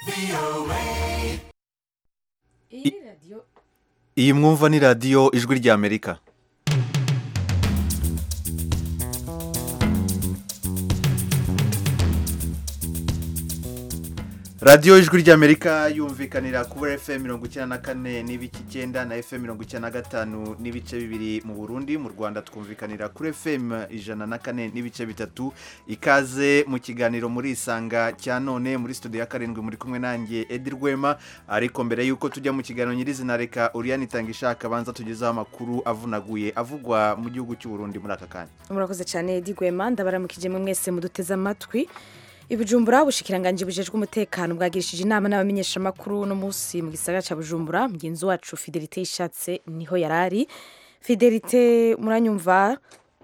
iyi mwumva ni radiyo ijwi ry'amerika radiyo ijwi ry'amerika yumvikanira kuri fm mirongo icyenda na kane n'ibice icyenda na fm mirongo icyenda na gatanu n'ibice bibiri mu burundi mu rwanda twumvikanira kuri fm ijana na kane n'ibice bitatu ikaze mu kiganiro muri isanga cya none muri studio ya karindwi muri kumwe nanjye edi rwema ariko mbere y'uko tujya mu kiganiro nyirizina reka uriyani itanga ishaka abanza tugezeho amakuru avunaguye avugwa mu gihugu cy'u Burundi muri aka kanya murakoze cyane Edi Rwema ndabaramukije mwe mwese muduteze amatwi ibujumbura ubushikiranganje bujejwe umutekano bwagirishije inama n'abamenyeshamakuru uno munsi mu gisagara cya bujumbura mugenzi wacu fidelite ishatse niho yari ari fidelite muranyumva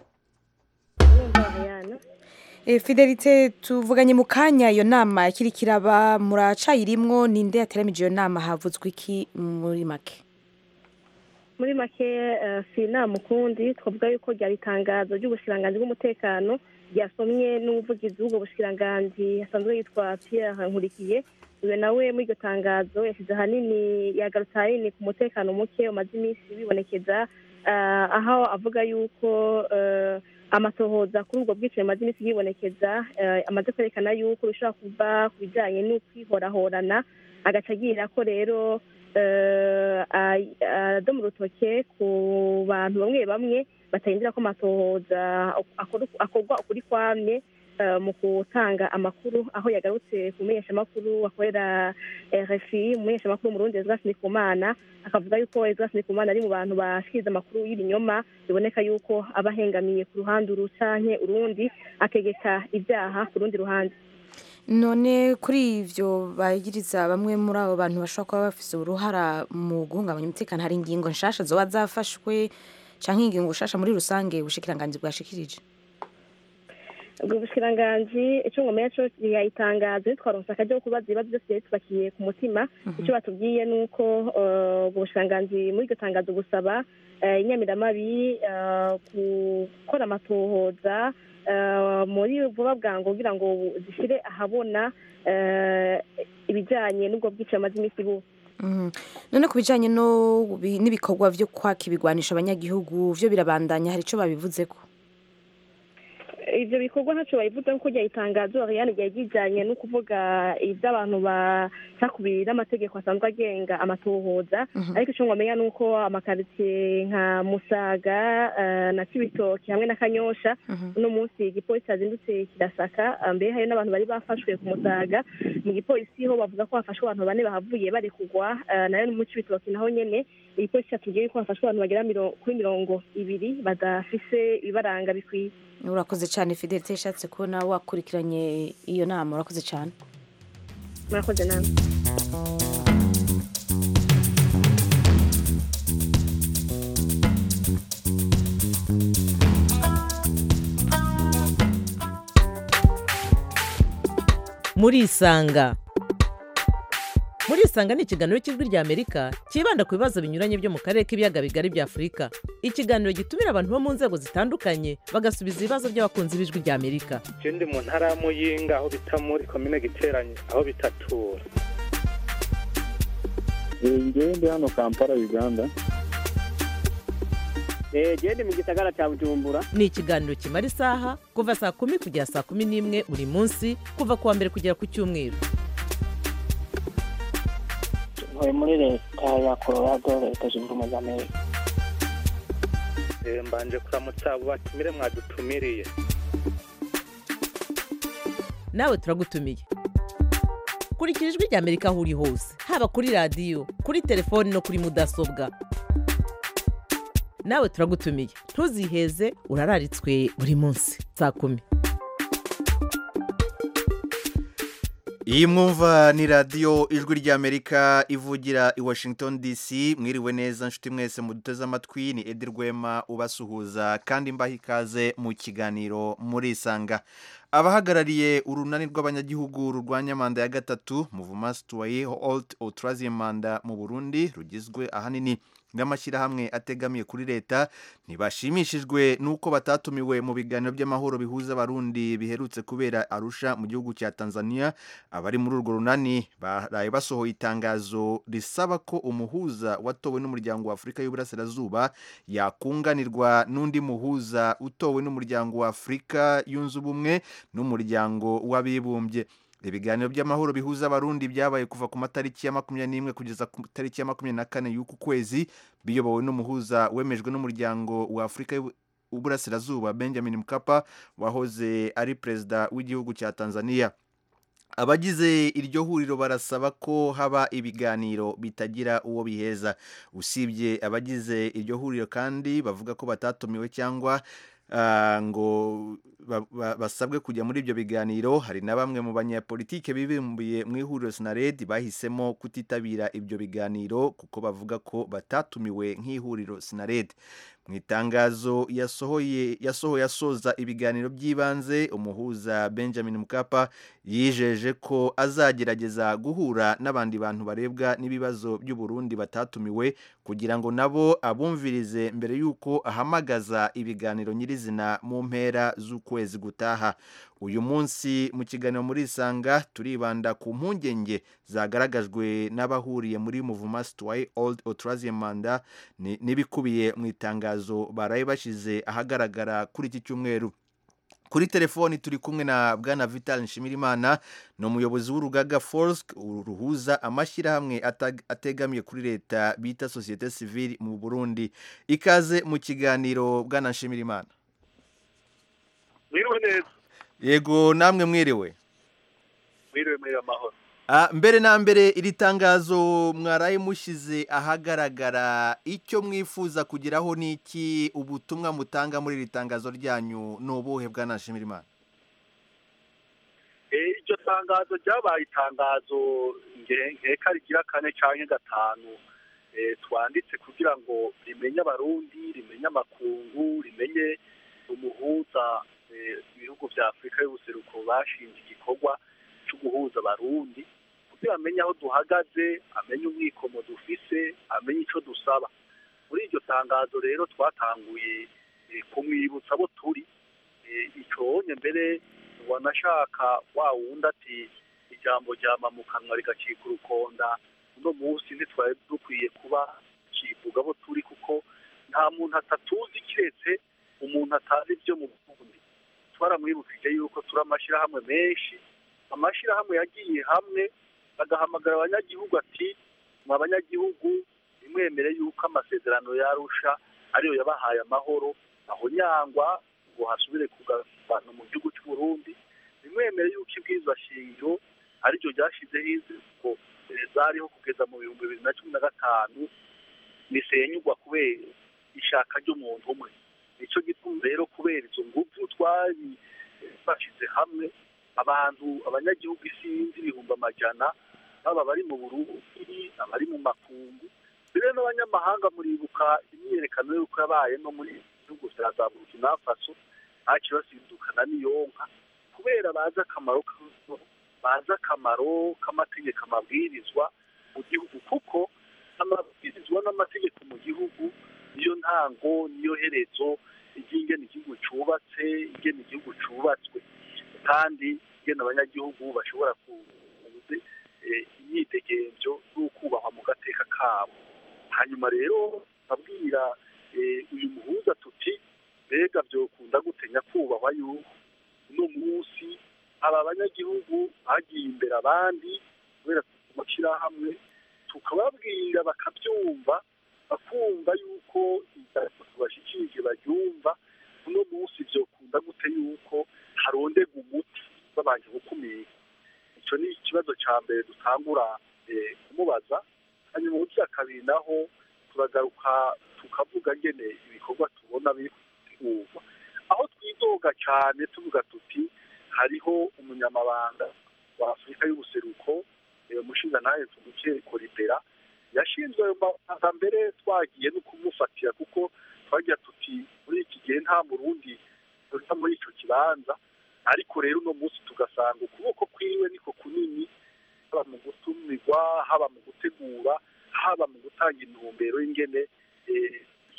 Eh, fidelite tuvuganye mu kanya iyo nama ikiri kiraba muracayirimwo ninde yateramije iyo nama havuzwe iki muri make muri make eh, si inama ukundi twavuga yuko ryari itangazo ry'ubushikiranganji bw'umutekano ryasomwe n'umuvugizi w'ubwo bushikiranganji asanzwe yitwa Pierre Nkurikiye uyu nawe muri iryo tangazo yashyize ahanini yagarutse ahanini ku mutekano muke umaze iminsi wibonekeza eh, aho avuga yuko eh, amatohoza kuri ubwo bwicanyi amaze iminsi yibonekeza eh, amaze kwerekana yuko bishobora kuva ku bijyanye n'ukwihorahorana agaca agira ko rero eh, ay- adoma urutoke ku bantu bamwe bamwe batahindira ko amatohoza akor- akorwa ukuri kwamye eh, mu gutanga amakuru aho yagarutse ku menyeshamakuru akorera RFI umumenyeshamakuru w'umurundi Ezras Ndikumana akavuga yuko Ezras Ndikumana ari mu bantu bashikiriza amakuru y'ibinyoma biboneka yuko aba ahengamiye ku ruhande uru canke urundi ategeka ibyaha ku rundi ruhande none kuri ivyo bagiriza bamwe muri abo bantu bashobora kuba bafise uruhara mu guhungabanya umutekano hari ingingo nshasha zoba zafashwe canke ingingo nshasha muri rusange ubushikiranganji bwashikirije ubwo bushikiranganji icyo ngomeye cyo yayitangaza twaronse akajya ko kubaza ibibazo byose byari tubakiye ku mutima icyo batubwiye ni uko eh, ubwo bushikiranganji muri iryo tangazo gusaba eh, inyamiramabi eh, gukora amatohoza eh, muri vuba bwangu kugira ngo zishyire ahabona eh, ibijyanye n'ubwo bwicaye amaze iminsi buba Mhm. none ku bijanye no bi- n'ibikorwa vyo kwaka ibigwanisho abanyagihugu vyo birabandanya hari ico babivuzeko ibyo bikorwa ntacyo babivuze kuko rya itangazo Ariane ryari rijyanye no kuvuga iby'abantu bacakubiri n'amategeko asanzwe agenga amatohoza ariko icyo ngomenya ni uko amakaritsiye nka musaga eh, na kibitoki hamwe na kanyosha uno munsi igipolisi yazindutse kirasaka eh, mbere hari n'abantu bari bafashwe ku musaga mu gipolisi ho bavuga ko hafashwe abantu bane bahavuye bari kugwa eh, nayo mu kibitoki naho nyene igipolisi cyatubwiye ko hafashwe abantu bagera miro- kuri mirongo ibiri badafise ibibaranga bikwiye urakoze cane fidelite ishatse kubona wakurikiranye iyo nama urakoze cane murakoze namwe murisanga murisanga ni ikiganiro cy'ijwi ry'amerika cyibanda ku bibazo binyuranye byo mu karere k'ibiyaga bigari bya afurika ikiganiro gitumira abantu bo mu nzego zitandukanye bagasubiza ibibazo by'abakunzi b'ijwi ry'amerika je ndi mu ntara ya muyinga aho bita muri komine giteranye aho bitatura ngewe ndi hano kampala uganda gende mu gisagara cya bujumbura ni ikiganiro kimara isaha kuva saa kumi kugera saa kumi n'imwe buri munsi kuva ku wa mbere kugera ku cyumweru ntuye muri leta ya colorado leta zunze ubumwe za amerika Eh, mbanje kuramutsa abo batumire mwadutumiriye nawe turagutumiye kurikira ijwi ry'amerika aho uri hose haba kuri radiyo kuri telefoni no kuri mudasobwa nawe turagutumiye ntuziheze urararitswe buri munsi saa kumi iyi mwumva ni radiyo ijwi ry'amerika ivugira i washington dc mwiriwe neza nshuti mwese muduteze amatwi ni edi rwema ubasuhuza kandi mbaha ikaze mu kiganiro murisanga abahagarariye urunani rw'abanyagihugu rurwanya manda ya gatatu muvuma situwaye olt outraziyem manda mu burundi rugizwe ahanini n'amashyirahamwe ategamiye kuri leta ntibashimishijwe n'uko batatumiwe mu biganiro by'amahoro bihuza abarundi biherutse kubera arusha mu gihugu cya tanzania abari muri urwo runani baraye basohoye itangazo risaba ko umuhuza watowe n'umuryango wa afurika y'uburasirazuba yakunganirwa n'undi muhuza utowe n'umuryango wa afurika yunze ubumwe n'umuryango w'abibumbye ibiganiro by'amahoro bihuza abarundi byabaye kuva ku matariki ya makumyabiri n'imwe kugeza ku tariki ya makumyabiri na kane y'uku kwezi biyobowe n'umuhuza wemejwe n'umuryango wa afurika y'uburasirazuba benjamin mkapa wahoze ari perezida w'igihugu cya tanzania abagize iryo huriro barasaba ko haba ibiganiro bitagira uwo biheza usibye abagize iryo huriro kandi bavuga ko batatumiwe cyangwa ngo basabwe kujya muri ibyo biganiro hari na bamwe mu banyapolitike bibumbiye mu ihuriro sinaredi bahisemo kutitabira ibyo biganiro kuko bavuga ko batatumiwe nk'ihuriro sinaredi mu itangazo yasohoye yasohoye asoza ibiganiro by'ibanze umuhuza benjamin mukapa yijeje ko azagerageza guhura n'abandi bantu barebwa n'ibibazo by'uburundi batatumiwe kugira ngo nabo abumvirize mbere y'uko ahamagaza ibiganiro nyirizina mu mpera z'ukwezi gutaha uyu munsi mu kiganiro muri isanga turibanda ku mpungenge zagaragajwe n'abahuriye muri muvuma sitwaye old otraziye manda n'ibikubiye mu itangazo baraye bashyize ahagaragara kuri iki cyumweru kuri telefoni turi kumwe na bwana vital nshimirimana ni umuyobozi w'urugaga forsk ruhuza amashyirahamwe ategamiye kuri leta bita sosiyete sivile mu burundi ikaze mu kiganiro bwana nshimirimana mwiriwe neza yego namwe mwiriwe mwiriwe mwiriwe amahoro mbere na mbere iri tangazo mwaraye mushyize ahagaragara icyo mwifuza kugeraho ni iki ubutumwa mutanga muri iri tangazo ryanyu ni ubuhe bwanashimira imana iryo tangazo ryabaye itangazo nkeka rigira kane cyangwa gatanu twanditse kugira ngo rimenye abarundi rimenye amakungu rimenye umuhuza ibihugu bya afurika y'ubuseruko bashinze igikorwa cyo guhuza abarundi kugira amenye aho duhagaze amenye umwikomo dufise amenye icyo dusaba muri iryo tangazo rero twatanguye kumwibutsa abo turi icyo mbere wanashaka wa wundi ati ijambo ryama mu kanwa rigacika urukonda uno munsi ntitwari dukwiye kuba kivuga abo turi kuko nta muntu atatuzi kiretse umuntu atazi ibyo mu bundi twaramwibukije yuko turi amashyirahamwe menshi amashyirahamwe yagiye hamwe agahamagara abanyagihugu ati mwa abanyagihugu nimwemere yuko amasezerano yarusha ariyo yabahaye amahoro aho nyangwa ngo hasubire kugabantu mu gihugu cy'u Burundi nimwemere yuko ibwirizwa shingiro ariryo ryashyizeho iziko zariho kugeza mu bihumbi bibiri na cumi na gatanu risenyugwa kubera ishaka ry'umuntu umwe nicyo gituma rero kubera izo ngufu twari bashyize hamwe abantu abanyagihugu isinzi ibihumbi amajana baba bari mu burundi abari mu makungu mbere n'abanyamahanga muribuka imyiyerekano y'uko yabaye no muri bihugu bya za burkina faso ntacyo basindukana n'iyonka kubera bazi akamaro bazi akamaro k'amategeko amabwirizwa mu gihugu kuko amabwirizwa n'amategeko mu gihugu niyo ntango niyo herezo ry'ingene igihugu cyubatse ingene igihugu cyubatswe kandi ingene abanyagihugu bashobora kubuze imyidegemvyo n'ukubahwa mu gateka kabo hanyuma rero babwira uyu muhuza tuti mbega byokunda gutenya kubahwa yuko uno munsi aba banyagihugu bagiye imbere abandi kubera amashyirahamwe tukababwira bakabyumva bakumva yuko tubashyikirije baryumva uno munsi byokunda gute yuko harondega umuti babanje gukumira icyo ni ikibazo cya mbere dutangura kumubaza hanyuma uburyo kabiri naho turagaruka tukavuga ngene ibikorwa tubona biri gutegurwa aho twidoga cyane tuvuga tuti hariho umunyamabanga wa afurika y'ubuseruko umushinga nawe tuguke koribera yashinzwe ayo mabanga mbere twagiye no kumufatira kuko twagira tuti muri iki gihe nta murundi uri muri icyo kibanza ariko rero uno munsi tugasanga ukuboko kwiwe niko kunini haba mu gutumirwa haba mu gutegura haba mu gutanga intumbero y'ingene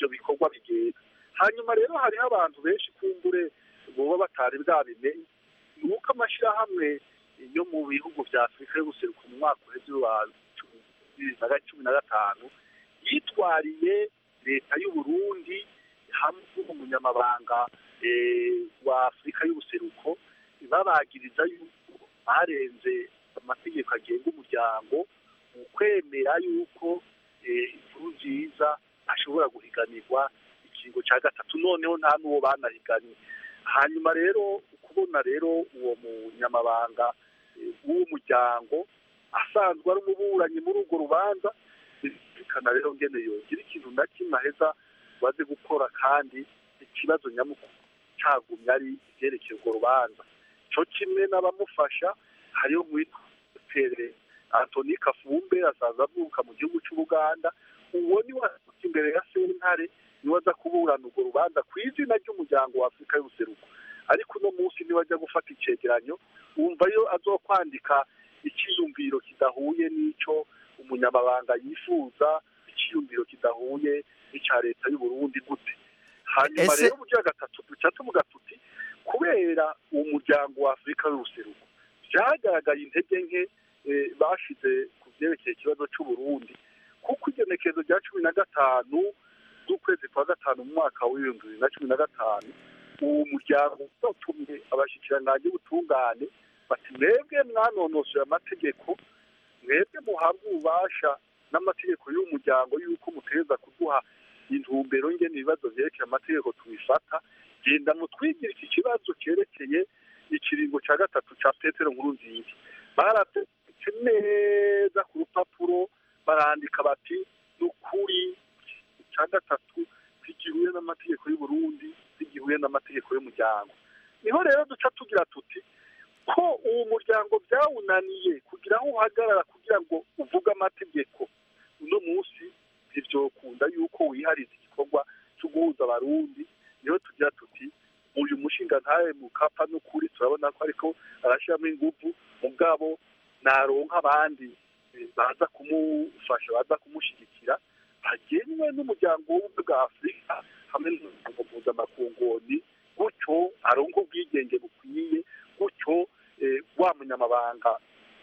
ibyo bikorwa bigenda hanyuma rero hariho abantu benshi kumbure boba batari bwabimenye ni uko amashyirahamwe yo mu bihugu bya afurika yo guseruka mu mwaka uheze wa bibiri na cumi na gatanu yitwariye leta y'u Burundi hamwe n'umunyamabanga wa afurika y'ubuseruko babagiriza yuko barenze amategeko agenga umuryango mu kwemera yuko inkuru nziza ashobora guhiganirwa ikiringo cya gatatu noneho nta n'uwo banahiganye hanyuma rero ukubona rero uwo munyamabanga w'uwo muryango asanzwe ari umuburanyi muri urwo rubanza bizirikana rero ngene yogira ikintu na kimwe aheza baze gukora kandi ikibazo nyamukuru cyagumye ari ibyerekeye urwo rubanza cyo kimwe n'abamufasha hariyo mwitwa antoni kafumbe asaza avuka mu gihugu cy'ubuganda uwo ni we imbere ya sentare niwe aza kuburana urwo rubanza ku izina ry'umuryango wa afurika y'ubuseruko ariko uno munsi niwe ajya gufata icegeranyo wumva yo azokwandika icyiyumviro kidahuye n'icyo umunyamabanga yifuza icyiyumviro kidahuye n'icya leta y'u Burundi gute hanyuma rero uburyo gatatu duca tuvuga tuti kubera uwo muryango wa afurika y'ubuseruko byagaragaye intege nke bashize ku byerekeye ikibazo cy'u Burundi kuko igenekerezo rya cumi na gatanu z'ukwezi kwa gatanu mu mwaka w'ibihumbi bibiri na cumi na gatanu uwo muryango utumye abashyikirangange b'ubutungane bati mwebwe mwanonosoye amategeko mwebwe muhabwa ububasha n'amategeko y'uwo muryango y'uko mutegereza kuduha intumbero ngena ibibazo byerekeye amategeko tubifata genda mutwigire iki kibazo cyerekeye ikiringo cya gatatu cya petero nkuru nziza barabyanditse neza ku rupapuro barandika bati ni ukuri cya gatatu zigihuye n'amategeko y'u Burundi zigihuye n'amategeko y'umuryango niho rero duca tugira tuti ko uwo muryango byawunaniye kugira aho uhagarara kugira ngo uvuge amategeko uno munsi ntibyokunda yuko wihariza igikorwa cyo guhuza abarundi niho tugira tuti uyu mushinga ntawe mukapa n'ukuri turabona ko ariko arashyiramo ingufu mugabo naronka abandi baza kumufasha baza kumushyigikira hagenwe n'umuryango w'ubumwe bwa afurika hamwe n'umuryango mpuzamakungu gutyo aronka ubwigenge bukwiye gutyo wa munyamabanga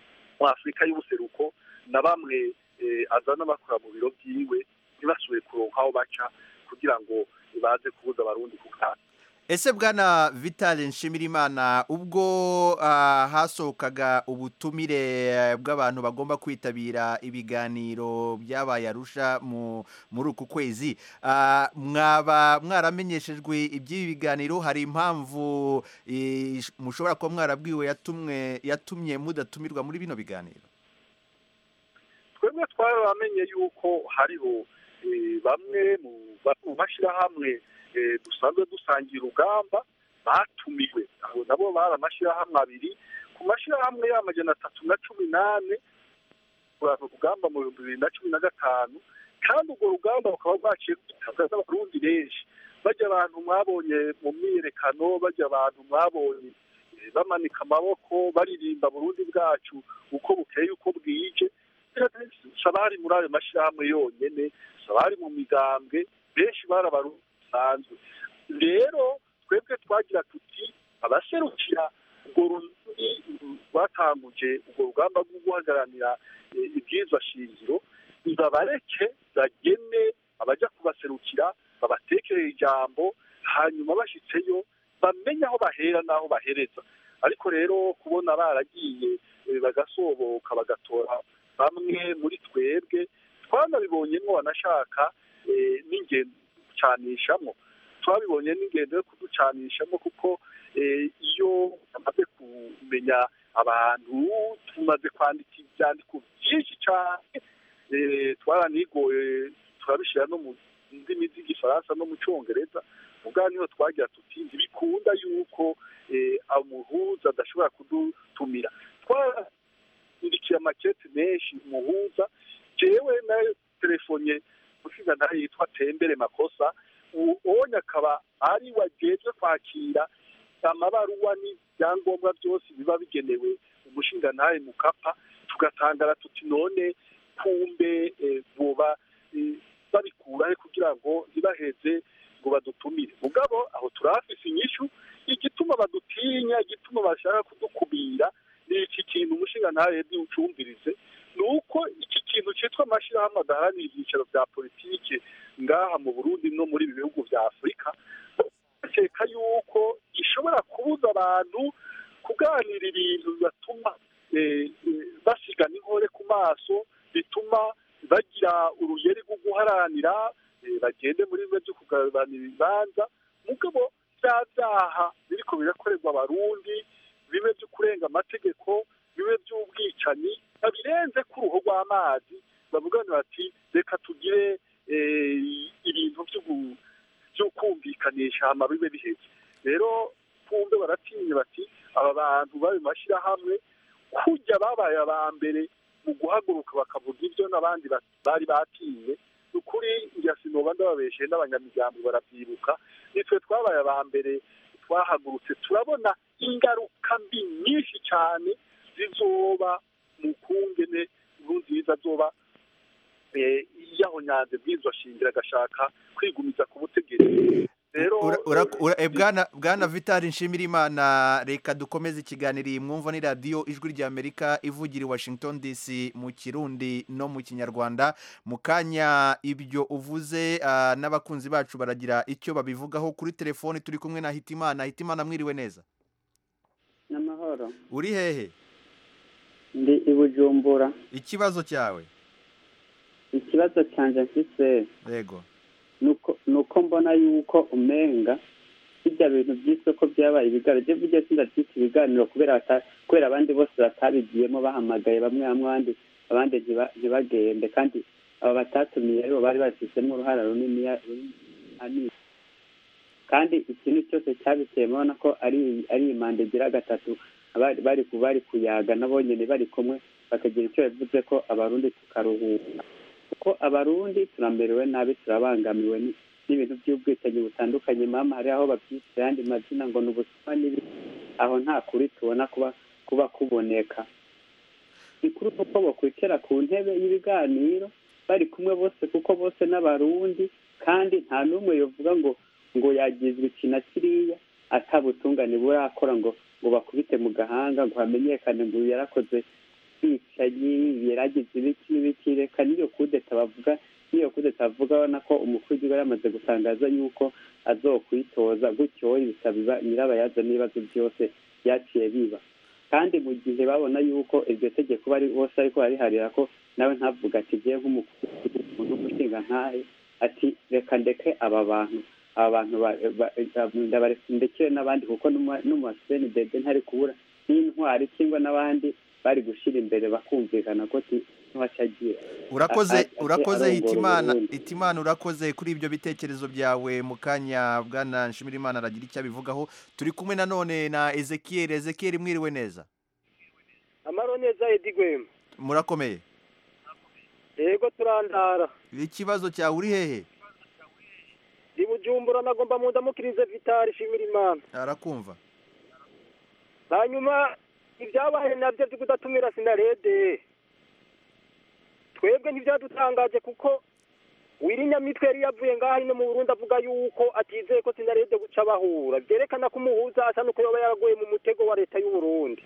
wa afurika y'ubuseruko na bamwe azana bakora mu biro byiwe ntibasubire kuronka aho baca kugira ngo baze kubuza abarundi kuganira ese bwana vitale nshimirimana ubwo hasohokaga ubutumire bw'abantu bagomba kwitabira ibiganiro byabaye arusha muri uku kwezi mwaba mwaramenyeshejwe iby'ibi biganiro hari impamvu mushobora kuba mwarabwiwe yatumye mudatumirwa muri bino biganiro twebwe twaramenye yuko hariho bamwe mu mashyirahamwe dusanzwe dusangira urugamba batumiwe abo nabo bari amashyirahamwe abiri ku mashyirahamwe y'amajana atatu na cumi n'ane urugamba mu bihumbi bibiri na cumi na gatanu kandi urwo rugamba rukaba rwaciye kwitabwaho n'abarundi benshi bajya abantu mwabonye mu myiyerekano bajya abantu mwabonye bamanika amaboko baririmba burundi bwacu uko bukeye uko bwije sabari muri ayo mashyirahamwe yonyine sabari mu migambwe benshi bari abarundi bisanzwe rero twebwe twagira tuti abaserukira urwo rundi rwatanguje urwo rugamba rwo guhagararira ibwirizwa shingiro babareke bagene abajya kubaserukira babatekerera ijambo hanyuma bashyitseyo bamenye aho bahera n'aho bahereza ariko rero kubona baragiye bagasoboka bagatora bamwe muri twebwe twanabibonyemo banashaka n'ingendo gucanishamo twabibonye n'ingendo yo kuducanishamo kuko iyo bamaze kumenya abantu tumaze kwandika ibyandiko byinshi cyane twaranigoye turabishyira no mu ndimi z'igifaransa no mu cyongereza ubwa niho twagira tuti ntibikunda yuko umuhuza adashobora kudutumira twarindikiye amakete menshi umuhuza jewe na telefone ushize nayo yitwa tembere makosa ubonye akaba ari wagejwe kwakira amabaruwa n'ibyangombwa byose biba bigenewe umushinga ntaye mukapa tugatangara tuti none kumbe buba babikurahe kugira ngo ntibaheze ngo badutumire mugabo aho turahafise inyishu igituma badutinya igituma bashaka kudukumira ni iki kintu umushinga ntawe ucumvirize ni uko iki kintu cyitwa amashyirahamwe adaharanira ibyicaro bya politiki ngaha mu burundi no muri ibi bihugu bya afurika bakeka yuko gishobora kubuza abantu kuganira ibintu bibatuma eh, eh, basigana inkore ku maso bituma bagira uruyeri rwo guharanira eh, bagende muri bimwe byo kugabanira ibibanza mugabo bya byaha biriko birakorerwa abarundi bimwe byo kurenga amategeko bimwe by'ubwicanyi babirenze ku ruhu rw'amazi bavugana bati reka tugire eh, ibintu by'ubu- byo kumvikanisha hama bibe biheze rero kumbe baratinya bati aba bantu bari mu mashyirahamwe kujya babaye aba mbere mu guhaguruka bakavuga ibyo n'abandi ba- bari batinye ni ukuri njya sinoba ndababeshe n'abanyamiryango barabyibuka nitwe twabaye aba mbere twahagurutse turabona ingaruka mbi nyinshi cyane zizoba mu kungene nziza zoba eh, yahonyanze bw'izo shingira agashaka kwigumiza ku butegetsi rero Ura- ura- ura- eh, bwana bwana vitali nshimirimana reka dukomeze ikiganiro iyi mwumva ni radiyo ijwi ry'amerika ivugira i washington dc mu kirundi no mu kinyarwanda mu kanya ibyo uvuze ah, n'abakunzi bacu baragira icyo babivugaho kuri telefoni turi kumwe na hitimana hitimana mwiriwe neza n'amahoro uri hehe ndi i bujumbura ikibazo cyawe ikibazo cyanjye mfise yego nuko nuko mbona yuko umenga bijya bintu by'isoko byabaye ibiganiro byo bijya sindabyita ibiganiro kubera bata- kubera abandi bose batabigiyemo bahamagaye bamwe bamwe abandi abandi ntiba- ntibagende kandi aba batatumiye aribo bari babifitemo uruhara runini runini kandi ikintu cyose cyabiteye murabona ko ari ari imanda igira gatatu abari bari ku- bari kuyaga nabo nyine bari kumwe bakagira icyo bivuze ko abarundi tukaruhuka kuko abarundi turamerewe nabi turabangamiwe ni- n'ibintu by'ubwicanyi butandukanye mama hari aho babyita ayandi mazina ngo ni ubusuma n'ibi aho nta kuri tubona kuba kuba kuboneka ikuru ni uko bakwicara ku ntebe y'ibiganiro bari kumwe bose kuko bose n'abarundi kandi nta n'umwe yovuga ngo ngo yagizwe iki na kiriya atabutungane burakora ngo ngo bakubite mu gahanga ngo hamenyekane ngo uyu yarakoze bwicanyi yaragize ibiki n'ibiki reka n'iyo kudeta bavuga n'iyo kudeta bavuga urabona ko umukuru w'igihugu yari amaze gutangaza yuko azokwitoza gutyo bikaba nyirabayaza n'ibibazo byose byaciye biba kandi mu gihe babona yuko iryo tegeko bari bose ariko bariharira ko nawe ntavuga ati ngiye nk'umukuru w'igihugu n'umushinga nkahe ati reka ndeke aba bantu aba bantu ba- ba- ndabareka ndekere n'abandi kuko n'umuseni dede ntari kubura n'intwari cyangwa n'abandi bari gushyira imbere bakumvikana ko ntiwacagira urakoze A- a- urakoze arongora hitimana Uburundi. hitimana urakoze kuri ibyo bitekerezo byawe mu kanya bwana nshimirimana aragira icyo abivugaho turi kumwe nanone na ezekiel ezekiel mwiriwe neza amaro neza edi gwema murakomeye yego turandara ikibazo cyawe uri hehe ndi bujumbura nagomba mu ndamukirize vitari shimira imana arakumva hanyuma ibyabaye nabyo byo kudatumira sinarede twebwe ntibyadutangaje kuko wirinyamitwe yari yavuye ngaho ino mu burundi avuga yuko atizeye ko sinarede guca bahura byerekana ko umuhuza asa n'uko yoba yaraguye mu mutego wa leta y'u Burundi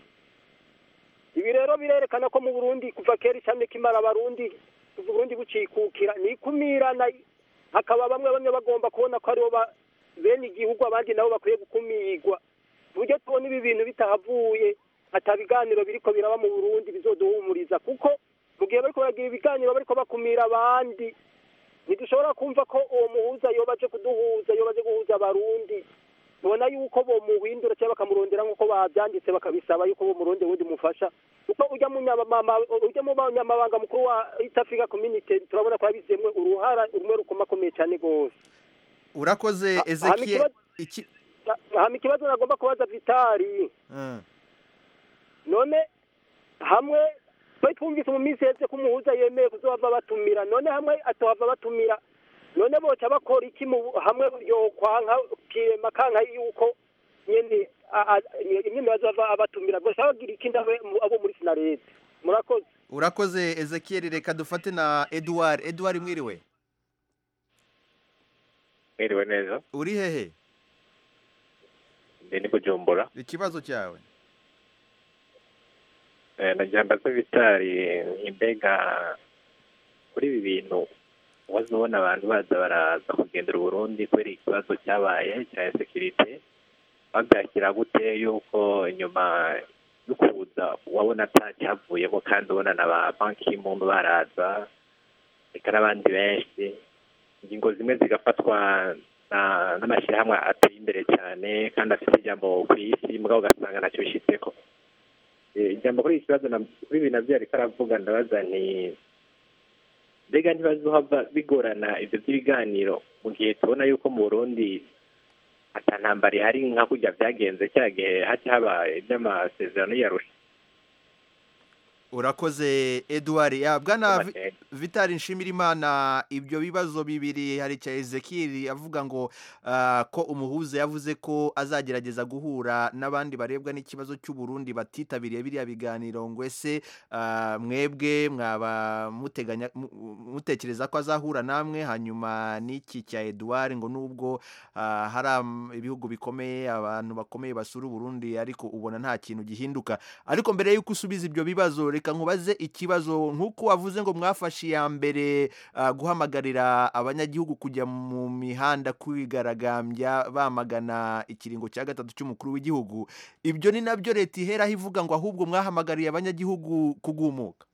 ibi rero birerekana ko mu burundi kuva kera ishami kimara abarundi kuva uburundi bucikukira ni ikumirana hakaba bamwe bamwe bagomba kubona ko aribo ba- bene igihugu abandi nabo bakwiye gukumirwa ku buryo tubona ibi bintu bitahavuye ata biganiro biriko biraba mu burundi bizoduhumuriza kuko mu gihe bariko baragira ibiganiro bariko bakumira abandi ntidushobora kumva ko uwo muhuza yoba aje kuduhuza yoba aje guhuza abarundi tubona yuko bomuhindura cyangwa bakamurondera nk'uko babyanditse bakabisaba yuko bomuronde wundi mufasha kuko ujya mu nyamama ujya mu banyamabanga mukuru wa East Africa Community turabona ko yabizemwe uruhara rumwe rukomakomeye cyane rwose urakoze hama ezekiel ikibazo- iki hama ikibazo nagomba kubaza vitari Ah. none hamwe twari twumvise mu minsi yose ko umuhuza yemeye kuzohava batumira none hamwe atohava batumira none boca bakora iki mu hamwe yokwanka kirema kanka yuko nyene a- a- nyene bazohava abatumira gusa bagira iki ndabe mu- abo muri sinarete murakoze urakoze ezekiel reka dufate na edouard edouard mwiriwe mwiriwe neza uri hehe ndi ni bujumbura ikibazo cyawe Eh, nagira mbaze vitari imbega kuri ibi bintu waza ubona abantu baza baraza kugendera uburundi kubera ikibazo cyabaye cya sekirite babyakira gute yuko inyuma yo kuza wabona atacyavuyemo kandi ubona na ba banki muntu baraza reka n'abandi benshi ingingo zimwe zigafatwa na- n'amashyirahamwe ateye imbere cyane kandi afite ijambo ku isi mugabo ugasanga ntacyo bishyitseko Eh, ijambo kuri iki kibazo na- kuri ibi nabyo ariko aravuga ndabaza nti mbega ntibazohava bigorana ibyo by'ibiganiro mu gihe tubona yuko mu burundi ata ntambara ihari nka kurya byagenze cya gihe haca haba iby'amasezerano yarusha urakoze eduard ya bwana Vi- vitali nshimirimana ibyo bibazo bibiri hari cya ezekiri avuga ngo ah, ko umuhuza yavuze ko azagerageza guhura n'abandi barebwa n'ikibazo cy'uburundi batitabiriye biriya biganiro ngo ese ah, mwebwe mwaba muteganya mu- mutekereza ko azahura namwe hanyuma n'iki cya eduard ngo nubwo ah, hari am- ibihugu bikomeye abantu bakomeye basura uburundi ariko ubona nta kintu gihinduka ariko mbere y'uko usubiza ibyo bibazo reka nkubaze ikibazo nk'uko wavuze ngo mwafashe iya mbere ah, guhamagarira abanyagihugu kujya mu mihanda kwigaragambya bamagana ikiringo cya gatatu cy'umukuru w'igihugu ibyo ni nabyo leta iheraho ivuga ngo ahubwo mwahamagariye abanyagihugu kugumuka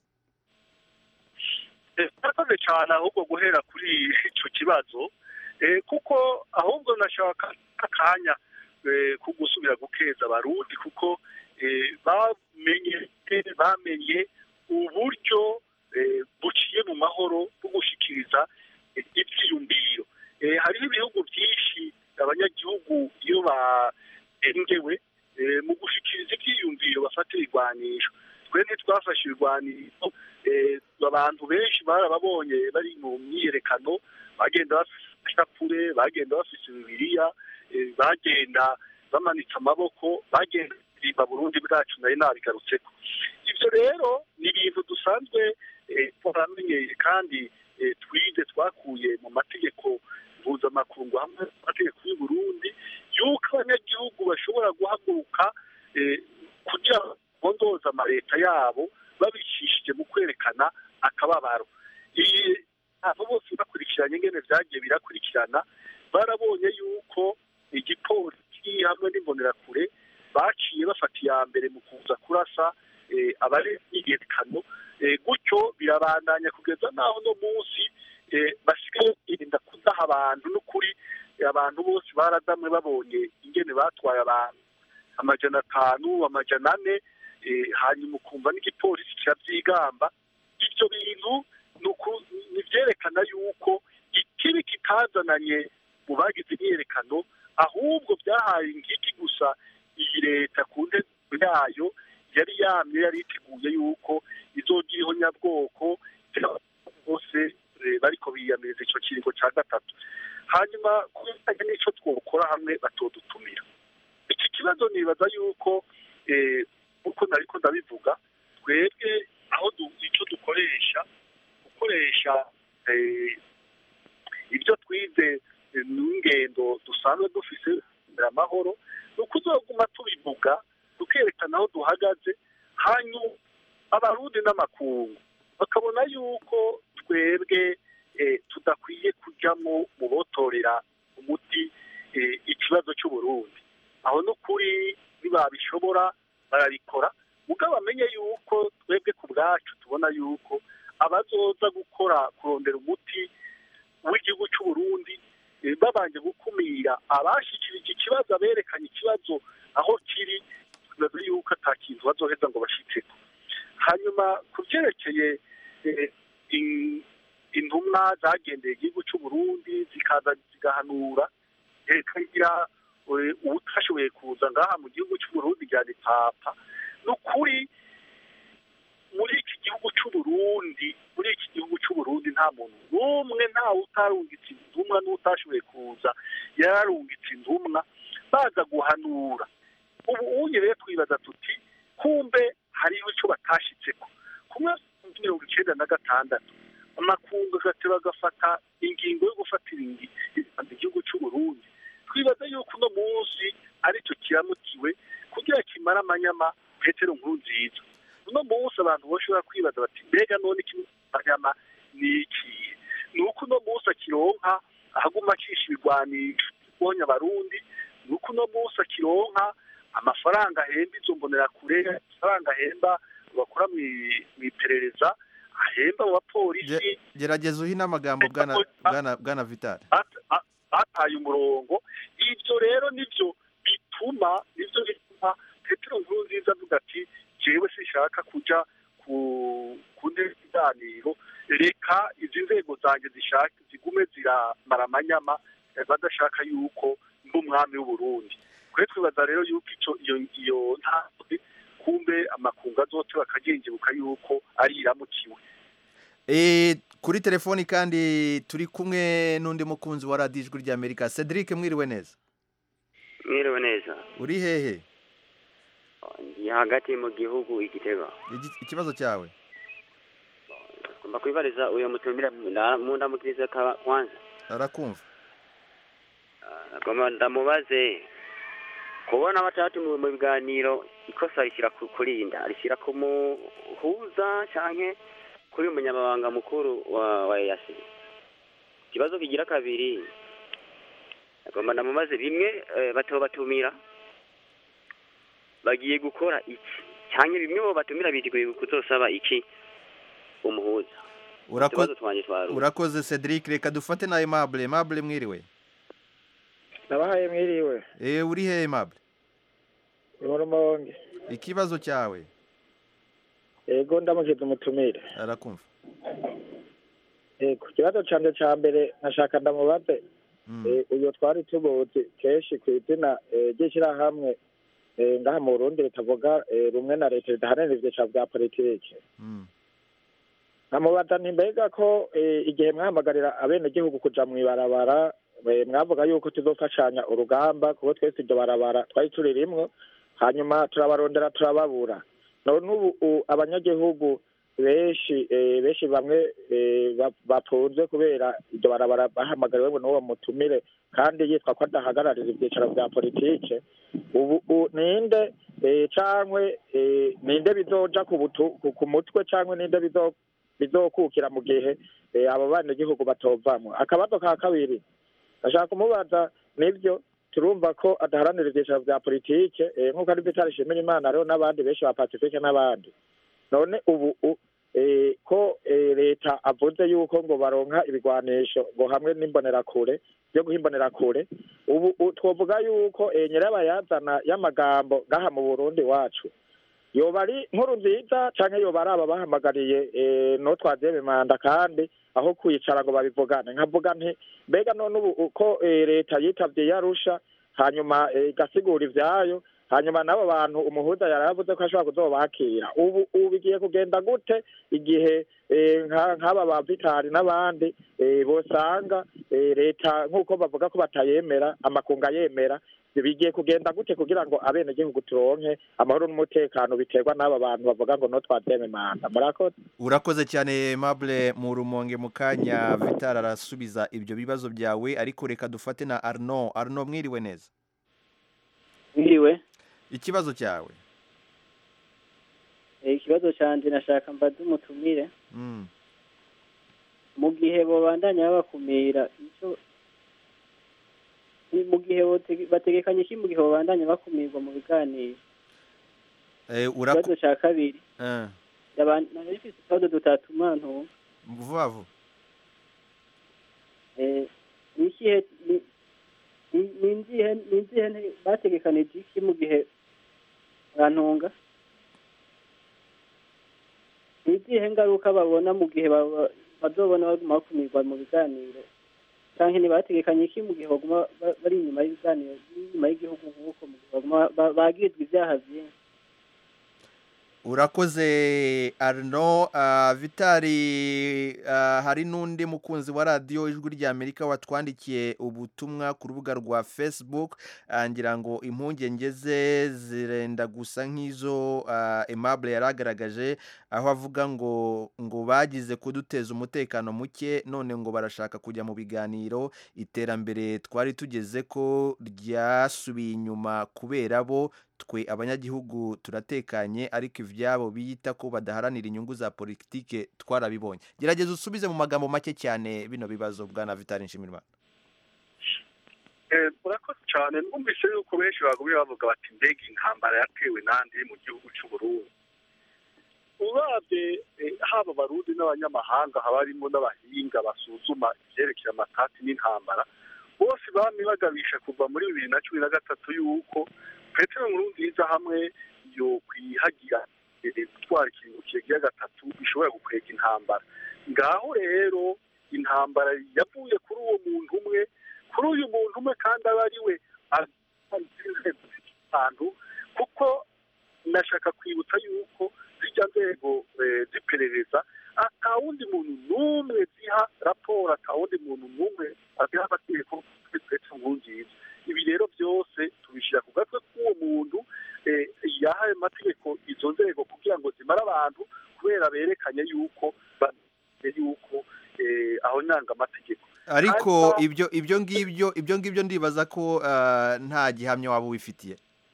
Eh, murakoze cyane ahubwo guhera kuri icyo kibazo eh, kuko ahubwo nashaka akanya eh, ko gusubira gukeza abarundi kuko eh, bamenye bamenye uburyo eh, buciye mu mahoro bwo gushikiriza eh, ivyiyumviro Eh, hariho ibihugu byinshi abanyagihugu iyo barengewe eh, mu gushikiriza ivyiyumviro bafata ibigwanisho twe ntitwafashe ibigwanisho eh, abantu benshi barababonye bari mu myiyerekano bagenda bafise ishapure bagenda bafise bibiliya eh, bagenda bamanitse amaboko bagenda baririmba burundi bwacu nari nabigarutseko ibyo rero ni ibintu dusanzwe eh, twaramenyeye kandi eh, twize twakuye mu mategeko mpuzamakungu hamwe n'amategeko y'u Burundi yuko abanyagihugu bashobora guhaguruka eh, kugira ngo bondoze amaleta yabo babicishije mu kwerekana akababaro iyi abo bose bakurikiranye ingene vyagiye birakurikirana barabonye yuko igipolisi hamwe n'imbonerakure baciye bafata iya mbere mu kuza kurasa eh, abari imyiyerekano eh, gutyo birabandanya kugeza n'aho no munsi eh, basigaye birinda kudaha abantu n'ukuri eh, abantu bose baradamwe babonye ingene batwaye abantu amajana atanu amajana ane eh, hanyuma ukumva n'igipolisi kirabyigamba ibyo bintu ni uku- ni vyerekana yuko ikibi kitazananye mu bagize imyiyerekano ahubwo byahaye ingiki gusa iyi leta ku ntego yayo yari yamye yari iteguye yuko izogira ihonyabwoko bose eh, bariko biyamiriza ico kiringo ca gatatu hanyuma ku bijanye n'ico twokora hamwe batodutumira iki kibazo nibaza yuko eh, uko nariko ndabivuga twebwe aho du- ico dukoresha gukoresha eh, ibyo twize eh, n'ingendo dusanzwe dufise amahoro ni ukuzoguma tubivuga tukerekana aho duhagaze hanyuma abarundi n'amakungu bakabona yuko twebwe eh, tudakwiye kujyamo mu botorera umuti eh, ikibazo cy'uburundi aho no kuri nibabishobora barabikora mugabo bamenye yuko twebwe ku bwacu tubona yuko abazoza gukora kurondera umuti w'igihugu cy'uburundi eh, babanje gukumira abashikirije ikibazo aberekanye ikibazo aho kiri tubaza yuko ata kintu bazoheza ngo bashitseko hanyuma ku byerekeye eh, in- intumwa zagendeye igihugu cy'uburundi zikaza zigahanura eh, kagira eh, uwutashoboye kuza ngaha mu gihugu cy'uburundi rya papa ni ukuri muri iki gihugu cy'uburundi muri iki gihugu cy'uburundi nta muntu n'umwe ntawe utarungitse intumwa n'utashoboye kuza yararungitse intumwa baza guhanura ubu unye rero twibaza tuti kumbe hariho icyo batashitseko ku mwaka w'ibihumbi mirongo icyenda na gatandatu amakungu agateba agafata ingingo yo gufatira ingi- igihugu cy'u bashobora kwibaza bati mbega none ikinyama ni iki ni uko uno munsi akironka ahaguma acisha ibigwanisho bonya abarundi ni uko uno munsi akironka amafaranga ahemba izo mbonerakure amafaranga ahemba bakora mu iperereza ahemba mu bapolisi gerageza uhine amagambo bwana bwana bwana vitali bataye umurongo ibyo rero nibyo bituma nibyo bituma petero nkuru nziza avuga ati jewe sinshaka kujya ku ku ntebe y'ibiganiro reka izi nzego zanjye zishaka zigume ziramara amanyama badashaka yuko n'umwami w'uburundi twe twibaza rero yuko icyo iyo iyo ntabwe kumbe amakungu azote bakagengebuka yuko ari iramukiwe kuri telefoni kandi turi kumwe n'undi mukunzi wa radiyo ijwi ry'amerika cedric mwiriwe neza mwiriwe neza uri hehe ndi hagati mu gihugu igitego ikibazo cyawe ngomba kwibariza uyu mutumira mu ndamukiriza kwanza arakumva ngomba ndamubaze kubona batatu mu biganiro ikosa rishyira kurinda rishyira ku muhuza cyangwa kuri umunyamabanga mukuru wa wa eyasi ikibazo kigira kabiri agomba ndamubaze bimwe bato batumira bagiye gukora iki cyangwa bimwe bo batumira biteguye kuzosaba iki umuhuza urakoze cedric reka dufate na aimable aimable mwiriwe nabahaye mwiriwe eee uri he aimable ni mu rumonge ikibazo cyawe yego ndamukiza umutumire arakumva yego ikibazo cyanjye cya mbere nashaka ndamubaze uyu twari tubuzi kenshi ku izina ry'ishyirahamwe ngaha mu burundi ritavuga rumwe na leta ridaharanira ibyiciro bya politiki nkamubaza mbega ko igihe mwahamagarira abenegihugu kujya mu ibarabara mwavuga yuko tuzofashanya urugamba kuko twese iryo barabara twari turi rimwe hanyuma turabarondera turababura none ubu abanyagihugu benshi benshi bamwe batunze kubera iryo barabara bahamagariwe n'uwo mutumire kandi yitwa ko adahagararira ibyicaro bya politike ubu ninde cyangwa ninde bizoja ku mutwe cyangwa ninde bizokukira mu gihe abo banyagihugu batovamwo akabazo ka kabiri ashaka kumubaza nibyo turumva ko adaharanira ibyicaro bya politike nk'uko ari bitari ishimira imana rero n'abandi benshi ba pacifique n'abandi none ubu ko leta avuze yuko ngo baronka ibigwanisho ngo hamwe n'imbonerakure byo guha imbonerakure ubu twavuga yuko nyirabayazana y'amagambo ngaha mu burundi wacu yoba ari nkuru nziza cyangwa yoba ari aba bahamagariye no twabyeme manda kandi aho kwicara ngo babivugane nkavuga nti mbega none ubu uko leta yitabye yarusha hanyuma igasigura ibyayo hanyuma n'abo bantu umuhuza yari yavuze ko ashobora kuzobakira ubu ubu bigiye kugenda gute igihe nk'aba ba vitari n'abandi bosanga leta nk'uko bavuga ko batayemera amakunga yemera bigiye kugenda gute kugira ngo abenegihugu turonke amahoro n'umutekano biterwa n'aba bantu bavuga ngo no twabyeme manda murakoze urakoze cyane mabure mu rumonge mu kanya vitari arasubiza ibyo bibazo byawe ariko reka dufate na arno arno mwiriwe neza mwiriwe ikibazo cyawe ikibazo cyanjye nashaka mbaze umutumire mu gihe babandanya babakumira icyo mu gihe bategekanye iki mu gihe babandanya bakumirwa mu biganiro ikibazo cya kabiri nari ifite utubazo dutatu mwana vuba vuba ni ikihe ni inzihe bategekanije iki mu gihe bantunga ni izihe ngaruka babona mu gihe bazobona baguma bakumirwa mu biganiro cyangwa ntibategekanye iki mu gihe baguma bari inyuma y'ibiganiro inyuma y'igihugu nk'uko mu gihe baguma bagirizwa ibyaha byinshi urakoze arno vitari hari n'undi mukunzi wa radiyo ijwi ry'amerika watwandikiye ubutumwa ku rubuga rwa facebook ngira ngo impungenge ze zirenda gusa nk'izo aimable yari agaragaje aho avuga ngo ngo bagize kuduteza umutekano muke none ngo barashaka kujya mu biganiro iterambere twari tugeze ko ryasubiye inyuma kubera bo twe abanyagihugu turatekanye ariko ivyabo biyita ko badaharanira inyungu za politike twarabibonye gerageza usubize mu magambo make cyane bino bibazo bwana Vitali Nshimirimana Eh, murakoze cyane numvise yuko benshi bagumye bavuga bati mbega intambara yatewe nande mu gihugu cy'u Burundi urabye eh, haba abarundi n'abanyamahanga haba harimo n'abahinga basuzuma ibyerekeye amatati n'intambara bose bamye bagabisha kuva muri bibiri na cumi na gatatu yuko petero nkurunziza hamwe yo kwihagira eh, gutwara ikintu kigira gatatu bishobora gukwega intambara ngaho rero intambara yavuye kuri uwo muntu umwe kuri uyu muntu umwe kandi aba ari we ahantu kuko nashaka kwibutsa yuko zijya nzego eh, z'iperereza ata wundi muntu n'umwe ziha raporo ata wundi muntu n'umwe aziha amategeko petero nkurunziza ibi rero byose tubishyira ku gatwe k'uwo muntu eh, yahaye amategeko izo nzego kugira ngo zimare abantu kubera berekanye yuko bamenye yuko eh, aho nyanga amategeko ariko Hanyuma- ibyo ibyo ngibyo ibyo ngibyo ndibaza ko ah, nta gihamya waba ubifitiye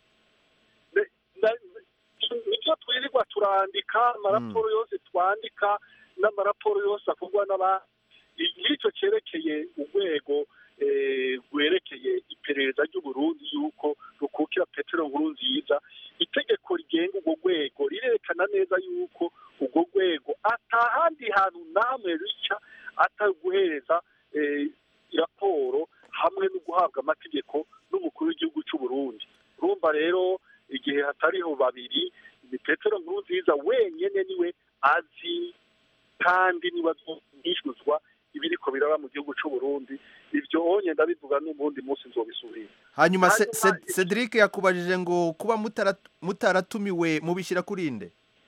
nibyo twirirwa turandika amaraporo yose twandika n'amaraporo yose akorwa n'abandi ngicyo cyerekeye urwego eh, rwerekeye iperereza ry'uburundi yuko rukukira petero nkuru nziza itegeko rigenga urwo rwego rirerekana neza yuko urwo rwego atahandi hantu namwe rica atari guhereza eh, raporo hamwe no guhabwa amategeko n'umukuru w'igihugu cy'u Burundi urumva rero igihe hatariho babiri ni petero nkuru nziza wenyine niwe azi kandi niwe azishyuzwa ibiriko biraba mu gihugu cy'u Burundi ibyo onye ndabivuga n'ubundi munsi nzobisubira hanyuma Se- Hanyuma- Se- Cedric yakubajije ngo kuba mutara- mutaratumiwe mubishyira kuri nde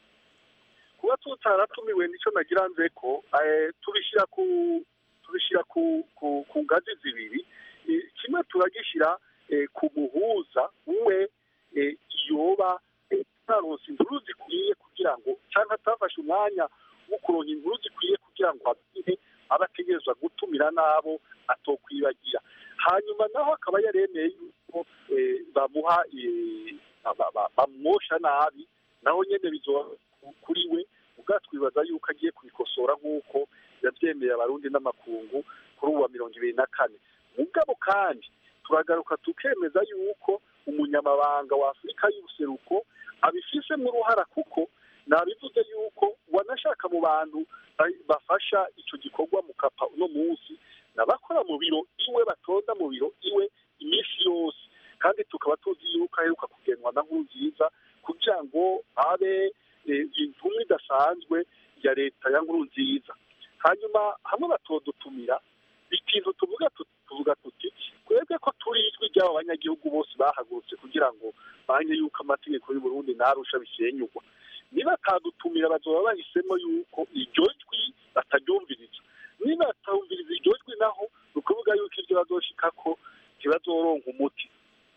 kuba tutaratumiwe nicyo nagira nze ko eh, tubishyira ku tubishyira ku ku ku ngazi zibiri Eh, kimwe turagishyira eh, ku muhuza we eh, yoba eh, ataronse inkuru zikwiye kugira ngo cyangwa atafashe umwanya wo kuronka inkuru zikwiye kugira ngo abwire abategerezwa gutumira n'abo atokwibagira hanyuma naho akaba yaremeye yuko eh, bamuha eh, ba- ba- bamwosha nabi naho nyene bizoba kuri we ubwa twibaza yuko agiye kubikosora nk'uko yabyemeye abarundi n'amakungu kuri uwa mirongo ibiri na kane mugabo kandi turagaruka tukemeza yuko umunyamabanga wa afurika y'ubuseruko abifisemo uruhara kuko nabivuze yuko wanashaka mu bantu ba- bafasha icyo gikorwa mu kapa uno munsi n'abakora mu biro iwe batonda mu biro iwe iminsi yose kandi tukaba tuzi yuko aheruka kugenwa na nkurunziza kugira ngo abe eh, intumwa idasanzwe ya leta ya nkurunziza hanyuma hamwe batodutumira ikintu tuvuga tu- tuvuga tuti twebwe ko turi ijwi ry'aba banyagihugu bose bahagurutse kugira ngo banye yuko amategeko y'u Burundi narusha bisenyugwa niba atadutumira bazoba bahisemo yuko iryo jwi bataryumviriza niba batumviriza iryo jwi naho ni ukuvuga yuko ibyo bazoshikako ntibazoronka umuti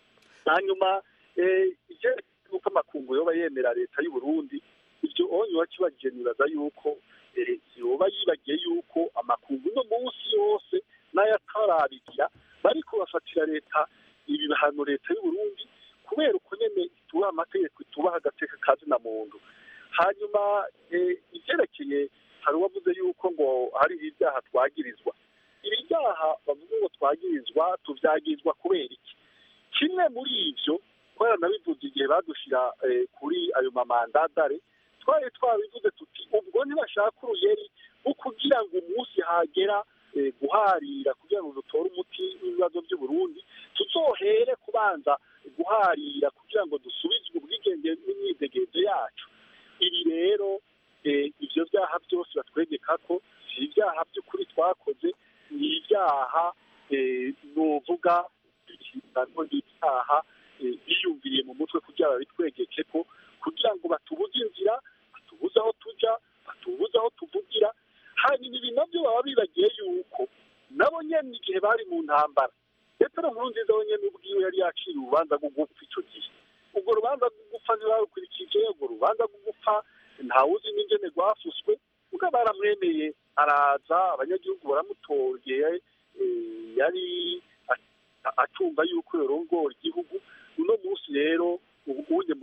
hanyuma eh, ivyerekeye yuko amakungu yoba yemera leta y'u Burundi ibyo onye wakibagije nibaza yuko eh, yoba yibagiye yuko amakungu no munsi yose n'ayatarabigira bariko bafatira leta ibihano leta y'u Burundi kubera uko nyene itubaha amategeko itubaha agateka kazi na muntu hanyuma eh, ivyerekeye hari uwavuze yuko ngo hari ibyaha twagirizwa ibi byaha bavuga ngo twagirizwa tuvyagirizwa kubera iki kimwe muri ivyo kubera nabivuze igihe badushira eh, kuri ayo mamandadare twari twabivuze tuti ubwo ntibashaka uruyeri wo kugira ngo umunsi hagera eh, guharira kugira ngo dutore umuti w'ibibazo by'u Burundi tuzohere kubanza guharira kugira ngo dusubizwe ubwigenge n'imyidegezo yacu ibi rero eh, ivyo byaha byose batwegeka ko si ibyaha by'ukuri twakoze ni ibyaha eh, novuga ikirango n'ibyaha eh, biyumviriye mu mutwe kugira babitwegeke ko kugira ngo batubuze inzira batubuze aho tuja batubuze aho tuvugira hanyuma ibi nabyo baba bibagiye yuko nabo nyene igihe bari mu ntambara petero nkurunziza we nyene ubwiwe yari yakiriye urubanza rwo gupfa ico gihe urwo rubanza rwo gupfa ntibarukurikije urwo rubanza rwo gupfa ntawuzi n'ingene rwafuswe ubwo baramwemeye araza abanyagihugu baramutoreye eh, yari a- acumva yuko yorongora igihugu uno munsi rero ubu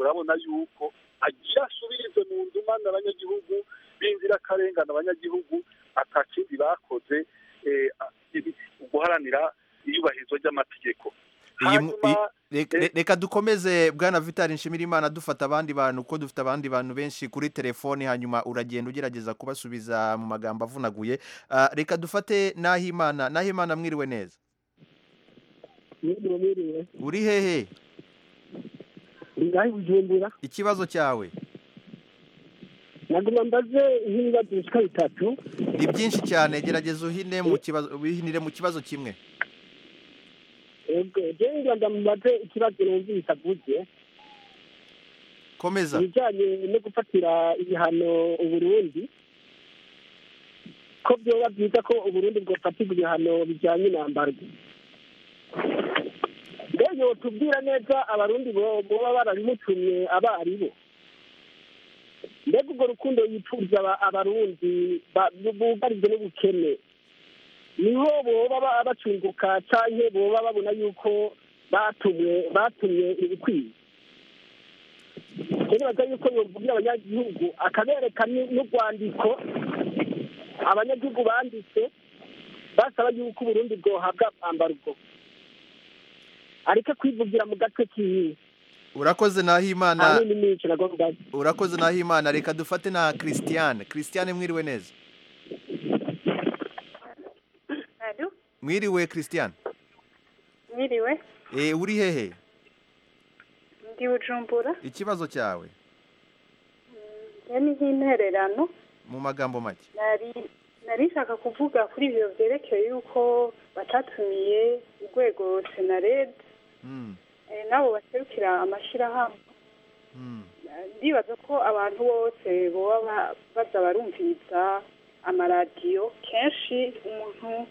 urabona yuko agira asubirize mu ndumane abanyagihugu b'inzirakarengane abanyagihugu atakindi bakoze eh, ibi- guharanira iyubahirizwa ry'amategeko Iyi mu- hanyuma i- re- re- reka dukomeze bwana vitali nshimirimana dufata abandi bantu kuko dufite abandi bantu benshi kuri telefoni hanyuma uragenda ugerageza kubasubiza mu magambo avunaguye Ah, reka dufate nahimana nahimana mwiriwe neza mwiriwe mwiriwe uri hehe ngaho bujumbura ikibazo cyawe naguma mbaze nk'ibibazo bishika bitatu ni byinshi cyane gerageza uhine mu kibazo wihinire mu kibazo kimwe ego jewe ngira ndamubaze ikibazo numvise avuze komeza ibijyanye no gufatira ibihano uburundi ko byoba byiza ko uburundi bwofatirwa ibihano bijyanye na mbarwa mbega yotubwira neza abarundi bo- boba barabimutumye aba ari bo mbega urwo rukundo yipfuza aba- abarundi ba- bugarijwe n'ubukene niho boba ba- bacunguka canke boba babona yuko batumwe batumye ibikwiye nibaza yuko yovugira abanyagihugu akabereka ni- n'urwandiko abanyagihugu banditse basaba yuko uburundi bwohabwa ambargo areke kwivugira mu gatwe kiwe urakoze nahimana ahanini nico nagomba urakoze nahimana reka dufate na christiane christiane mwiriwe neza Alo, mwiriwe christiane mwiriwe Eh, uri hehe ndi bujumbura ikibazo cyawe ya ni nk'intererano mu magambo make nari nari nshaka kuvuga kuri ibyo byerekeye yuko batatumiye urwego senared Mm, eh, nabo baserukira amashyirahamwe mm, ndibaza ko abantu bose boba ba- baza barumviriza amaradiyo kenshi umuntu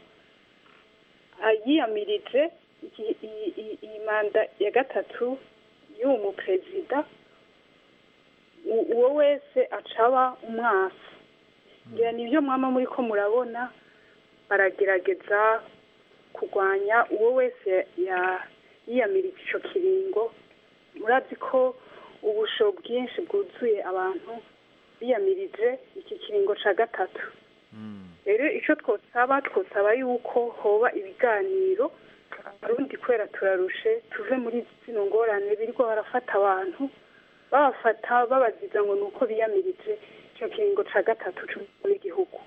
yiyamirije iki- iyi- iyi- iyi manda ya gatatu y'uwo muperezida u- uwo wese acaba umwasi ngira nibyo mwama muri ko murabona baragerageza kurwanya uwo wese ya- yiyamirije icyo kiringo murazi ko ubusho bwinshi bwuzuye abantu biyamirije iki kiringo cya gatatu rero icyo twosaba twosaba yuko hoba ibiganiro abarundi kubera turarushe tuve muri zino ngorane birirwa barafata abantu babafata babaziza ngo ni uko biyamirije icyo kiringo cya gatatu cy'umukuru w'igihugu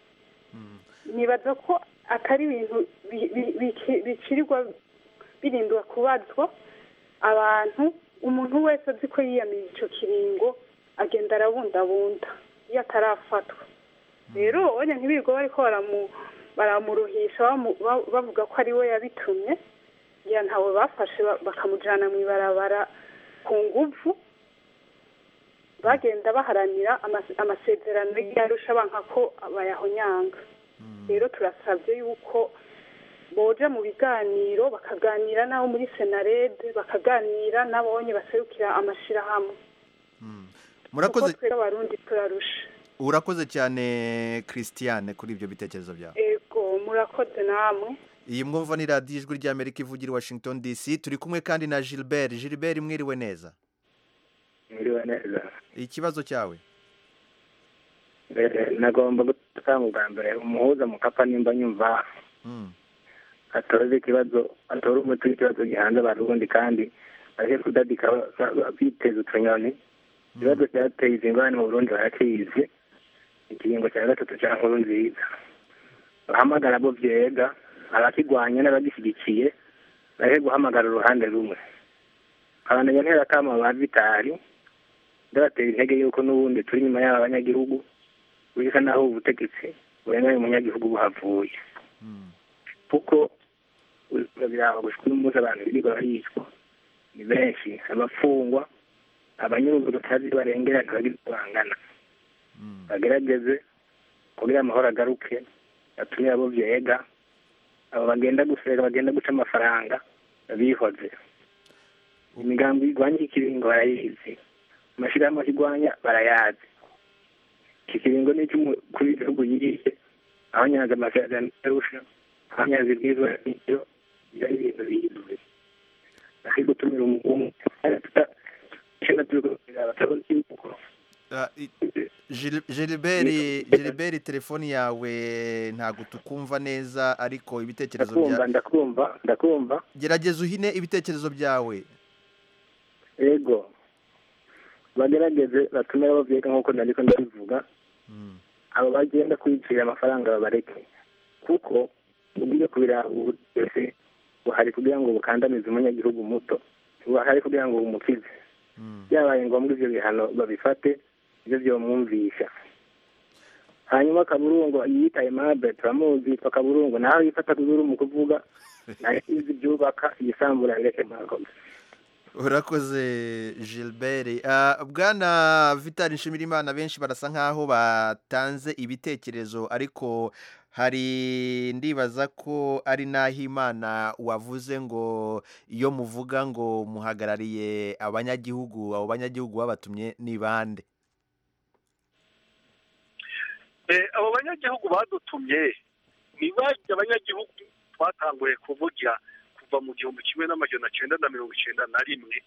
nibaza ko atari ibintu bi- bi- biki- bikirirwa birindwa kubazwa abantu umuntu wese azi ko yiyamirije icyo kiringo agenda arabundabunda iyo atarafatwa rero wenda ntibirirwa bariko baramu baramuruhisha bamu- ba- bavuga ko ari we yabitumye ya ntawe bafashe ba- bakamujyana mu ibarabara ku nguvu bagenda baharanira amas- amasezerano y'arusha banka ko bayahonyanga rero turasabye yuko boja mu biganiro bakaganira n'abo muri senarede bakaganira n'abonye baserukira amashyirahamwe murakoze kuko twebwe abarundi turarusha urakoze cyane christiane kuri ibyo bitekerezo byawe ego murakoze namwe iyi mwumva ni radiyo ijwi ry'amerika ivugira i washington dc turi kumwe kandi na gilbert gilbert mwiriwe neza mwiriwe neza ikibazo cyawe Eh, nagomba gutanga ubwa mbere umuhuza mu kapa nimba nyumva Mm, atoze ikibazo atore umuti w'ikibazo gihanze abarundi kandi aje kudadika ba- ba- ba- biteza utunyoni ikibazo cyateye izi ngorane mu burundi barakizi ikiringo cya gatatu cya nkuru nziza bahamagara abo vyega abakigwanya n'abagishyigikiye bahe guhamagara uruhande rumwe abandanya ntera kama ba vitari ndabatera intege yuko n'ubundi turi inyuma y'aba banyagihugu bisa naho ubutegetsi burenganya umunyagihugu buhavuye kuko biraba gushika uyu munsi abantu birirwa baricwa ni benshi abafungwa abanyururu tutazi barengera ntibagira uko bangana bagerageze kugira amahoro agaruke batumire abo vyega abo bagenda gusega bagenda guca amafaranga bihoze imigambi igwanya iki kiringo barayizi amashirahamwe akigwanya barayazi iki kiringo ni icy'umukuru w'igihugu yiriye abanyaga amasezerano yarusha abanyazi bwizwa n'ibyo ibyo ari ibintu bizwi ari gutumira umugumu icyenda turiko turaraba turabona yuko Ah, i- Gil- Gilbert Gilbert telefoni yawe ntabwo tukumva neza ariko ibitekerezo ndakumva bya ndakumva ndakumva gerageza uhine ibitekerezo byawe ego bagerageze batume bavyega nk'uko nariko ndabivuga abo bagenda kwicira amafaranga babareke kuko ugiye kubiraba ubu twese buhari kugira ngo bukandamize umunyagihugu muto buhari kugira ngo bumukize byabaye ngombwa ivyo bihano babifate ivyo vyomwumvisha hanyuma kaburungu yiyita aimable turamuzi yitwa kaburungu naho yifata kuzuru mu kuvuga nayo izi byubaka igisambura bireke mwakoze urakoze Gilbert Ah, bwana Vital Nshimirimana benshi barasa nkaho batanze ibitekerezo ariko hari ndibaza ko ari naho imana wavuze ngo iyo muvuga ngo muhagarariye abanyagihugu abo banyagihugu babatumye ni bande Eh, abo banyagihugu badutumye ni bajya abanyagihugu twatanguye kuvugira kuva mu gihumbi kimwe n'amajana cyenda na mirongo icyenda na rimwe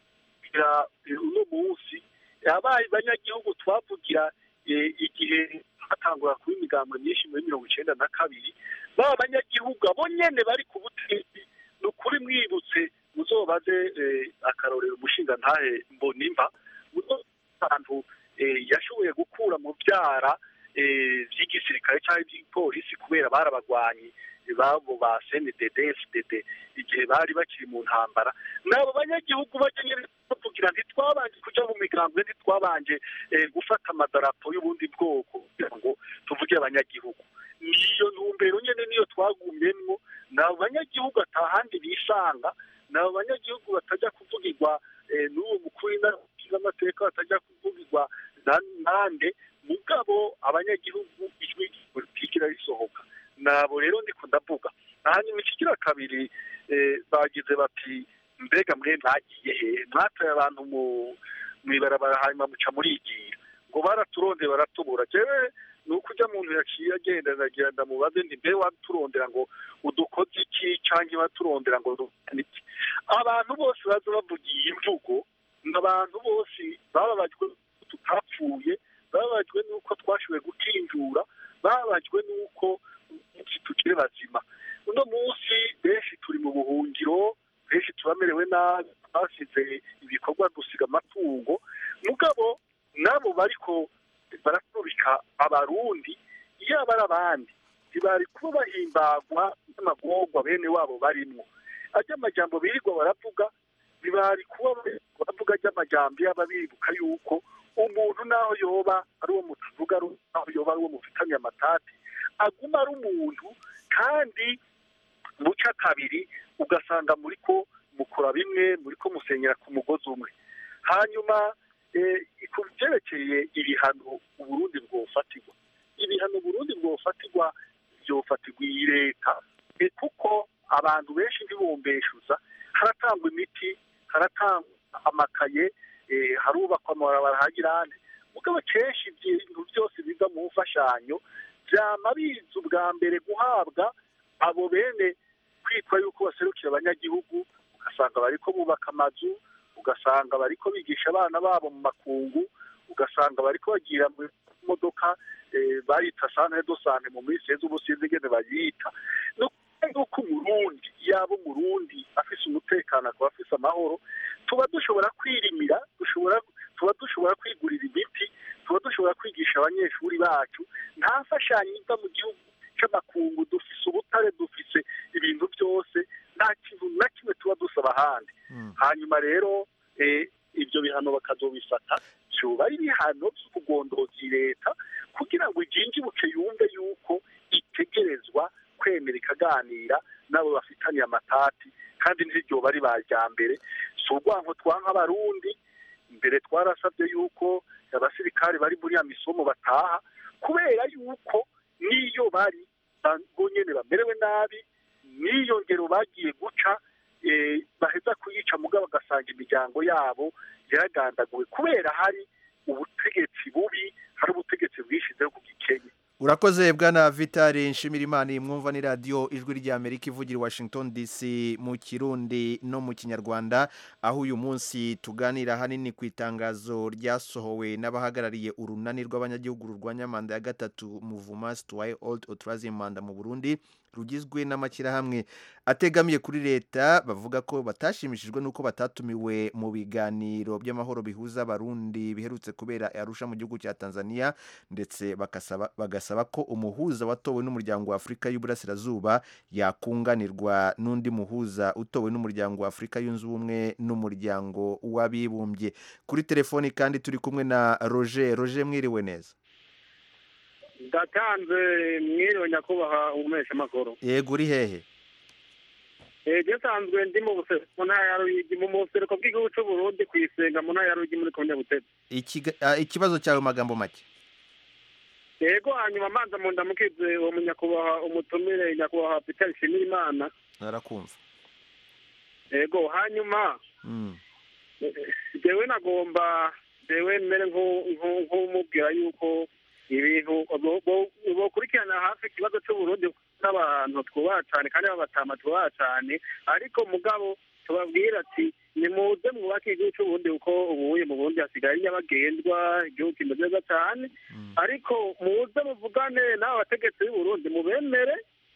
kugira uno munsi yabaye abanyagihugu twavugira eh, igihe hatangura kuba imigambwe myinshi muri mirongo icyenda na kabiri ba banyagihugu abo nyene bari ku butegetsi ni ukuri mwibutse muzobaze eh, akarorero umushinga ntahe mbonimba muzobaze ahantu eh, yashoboye gukura mu byara eh, by'igisirikare cyangwa iby'ipolisi kubera barabagwanyi babo ba CNDD FDD igihe bari bakiri mu ntambara nabo banyagihugu bajya bavugira ntitwabanje kuja mu migambwe ntitwabanje eh, gufata amadarapo y'ubundi bwoko kugira ngo tuvuge abanyagihugu niyo ntumbero nyene niyo twagumyemwo nabo banyagihugu atahandi bisanga nabo banyagihugu batajya kuvugirwa eh, n'uwo mukuru w'amateka batajya kuvugirwa na- nande mugabo abanyagihugu ijwi politiki risohoka nabo rero ndiko ndavuga hanyuma ikigira kabiri eh, bagize bati mbega mwe mwagiye hehe mwatoye abantu mu mwibarabara hanyuma muca murigira ngo baraturondeye baratubura jewe ni uko ujya muntu yaciye agenda nagira ndamubaze nti mbe waturondera ngo udukoze iki cyangwa waturondera ngo dukane iki abantu bose baza bavugiye imvugo ni abantu bose bababajwe n'uko tutapfuye bababajwe n'uko twashoboye gukinjura bababajwe n'uko umunsi tukiri bazima uno munsi benshi turi mu buhungiro benshi turamerewe nabi twasize ibikorwa dusiga amatungo mugabo nabo bariko baraturika abarundi yaba ari abandi ntibari kuba bahimbagwa n'amagorwa bene wabo barimwo ajya amajambo birirwa baravuga ntibari kuba baravuga ajy'amajambo yaba bibuka yuko umuntu naho yoba ari uwo mutuvuga ari naho yoba ari uwo mufitanye amatati aguma ari umuntu kandi muca kabiri ugasanga muri ko mukora bimwe muri ko musenyera ku mugozi umwe hanyuma eh, ku byerekeye ibihano uburundi bwofatirwa ibihano uburundi bwofatirwa byofatirwa iyi leta eh, kuko abantu benshi ntibumbeshuza haratangwa imiti haratangwa amakaye eh, harubakwa amabarabara hagirane mugabo kenshi ibintu byose biva mu mfashanyo byama biza ubwa mbere guhabwa abo bene kwitwa yuko baserukira abanyagihugu ugasanga bariko bubaka amazu ugasanga bariko bigisha abana babo mu makungu ugasanga bariko bagira mu modoka eh, bayita sante do sante mu minsi heza ubu sinzi ingene bayita ni ukuvuga yuko umurundi yaba umurundi afise umutekano akaba afise amahoro tuba dushobora kwirimira dushobora tuba dushobora kwigurira imiti tuba dushobora kwigisha abanyeshuri bacu nta mfashanyo iva mu gihugu c'amakungu dufise ubutare dufise ibintu byose nta kintu na kimwe tuba dusaba ahandi hanyuma rero eh, ibyo bihano bakazobifata vyoba ari ibihano vy'ubugondozi leta kugira ngo ijinjibuke yumve yuko itegerezwa kwemera ikaganira n'abo bafitaniye amatati kandi ntiryoba ari ba mbere si urwanko twanka abarundi mbere twarasabye yuko abasirikare bari muri ya misomo bataha kubera yuko n'iyo bari bo nyene bamerewe nabi n'iyo ngero bagiye guca eh, baheza kuyica mugabo bagasanga imiryango yabo yaragandaguwe kubera hari ubutegetsi bubi hari ubutegetsi bwishizeho ku gikenye urakoze bwana vitali nshimirimana mwumva ni radiyo ijwi ry'amerika ivugira i washington dc mu kirundi no mu kinyarwanda aho uyu munsi tuganira hanini ku itangazo ryasohowe n'abahagarariye urunani rw'abanyagihugu rurwanya manda ya gatatu muvuma situwaye old authorizing manda mu burundi rugizwe n'amashyirahamwe ategamiye kuri leta bavuga ko batashimishijwe n'uko batatumiwe mu biganiro by'amahoro bihuza abarundi biherutse kubera arusha mu gihugu cya tanzania ndetse bagasaba bagasaba ko umuhuza watowe n'umuryango wa afurika y'uburasirazuba yakunganirwa n'undi muhuza utowe n'umuryango wa afurika yunze ubumwe n'umuryango w'abibumbye kuri telefoni kandi turi kumwe na roger roger mwiriwe neza ndatanze mwiriwe nyakubahwa umesha amakuru yego uri hehe ejo nsanzwe ndi mu buseruko mu ntara ya ruyigi mu buseruko bw'igihugu cy'u burundi ku isenga mu ntara ya ruyigi muri komine butete Ikiga- ah, ikibazo cyawe mu magambo make yego hanyuma manza mu ndamukize uwo munyakubahwa umutumire nyakubahwa peter nshimirimana narakumva yego hanyuma Mm. jewe nagomba jewe mbere nku- nku- nk'umubwira yuko ibintu bo- bo- bokurikirana hafi ikibazo cy'uburundi n'abantu twubaha cyane kandi b'abatama twubaha cyane ariko mugabo tubabwira ati nimuze mwubake igihugu cy'uburundi kuko ubuye mu burundi hasigaye nyabagendwa igihugu kimeze neza cyane ariko muze muvugane n'abo bategetsi b'uburundi mubemere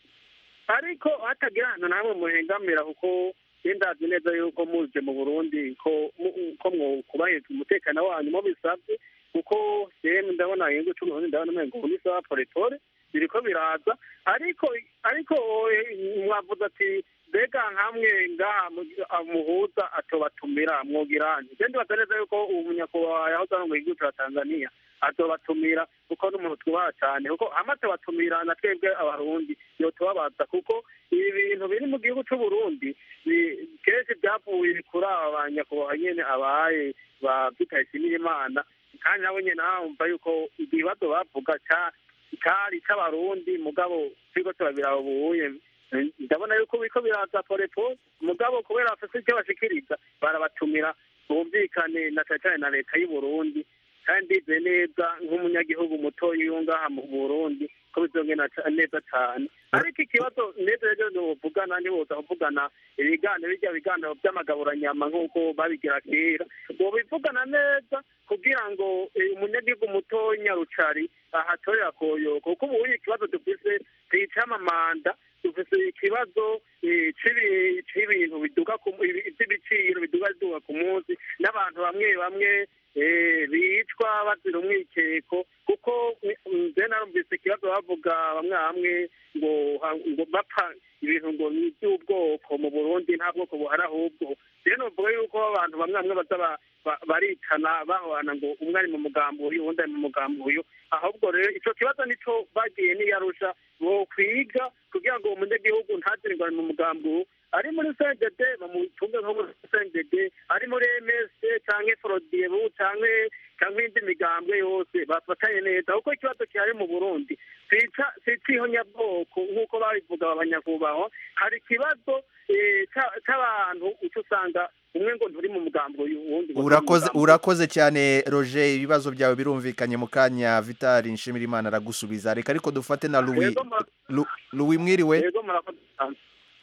ariko hatagira ahantu namwe muhengamira kuko ndazi neza yuko muje mu burundi ko mu- ko mwokubahiriza umutekano wanyu mo bisabye kuko yemwe ndabona igihugu cy'uburundi ndabona umengo ubu ni sawa polepole biriko biraza ariko ariko eh, mwavuze ati mbega nkamwe ngaha mu- ah, muhuza atobatumira mwogiranye je ndibaza neza yuko ubu munyakubahwa yahoze arongoye igihugu ca tanzania azobatumira kuko n'umuntu twubaha cyane kuko amaze batumira na twebwe abarundi yotubabaza kuko ibi bintu biri mu gihugu cy'uburundi bi- kenshi byavuye kuri aba banyakubahwa nyene abaye ba peter nshimirimana kandi nabo nyene bumva yuko ibibazo bavuga ca- cari c'abarundi mugabo turiko turabiraba ubuye ndabona yuko biriko biraza polepole mugabo kubera bafise icyo bashikiriza barabatumira bumvikane na cane cane na leta y'uburundi kandi ndizeye neza nk'umunyagihugu mutoya iyo ngaha mu burundi ko bizongera ca- neza cane ariko ikibazo neza rero nuvugana niboza kuvugana ibiganiro birya biganiro by'amagaburanyama nk'uko babigira kera bobivugana neza kugira ngo eh, umunyagihugu mutoya rucari ahatorera koyoko kuko ubu ikibazo dufise ticamamanda dufise ikibazo eh, c'ibi- c'ibintu biduga ku ibi- vy'ibiciro biduga biduga ku munsi n'abantu bamwe bamwe eh, bicwa bazira umwikeko kuko nze narumvise ikibazo bavuga bamwe bamwe ngo ha- ngo bapfa ibintu ngo ni iby'ubwoko mu burundi nta bwoko buhari ahubwo rero novuga yuko abantu bamwe bamwe baza ba- ba- baricana bahorana ngo umwe ari mu mugambo uyu uwundi ari mu mugambo uyu ahubwo rero ico kibazo nico bagiye niyarusha bokwiga kugira ngo umunyagihugu ntazire ngo ari mu mugambo uwu ari muri cdd bamutunge nko muri cdd ari muri ms canke frodiebu canke canke indi migambwe yose bafatanye neza kuko ikibazo kihari mu burundi sica sicihonyabwoko nk'uko babivuga abanyakubahwa hari ikibazo eh, ca- c'abantu uca usanga umwe ngo nturi mu mugambo uyu uwundi ngo nturi mu urakoze mugambo uyu. urakoze cyane roger ibibazo byawe birumvikanye mu kanya vitali nshimirimana aragusubiza reka ariko dufate na louis Yego, mura- Lu- louis mwiriwe yego murakoze cyane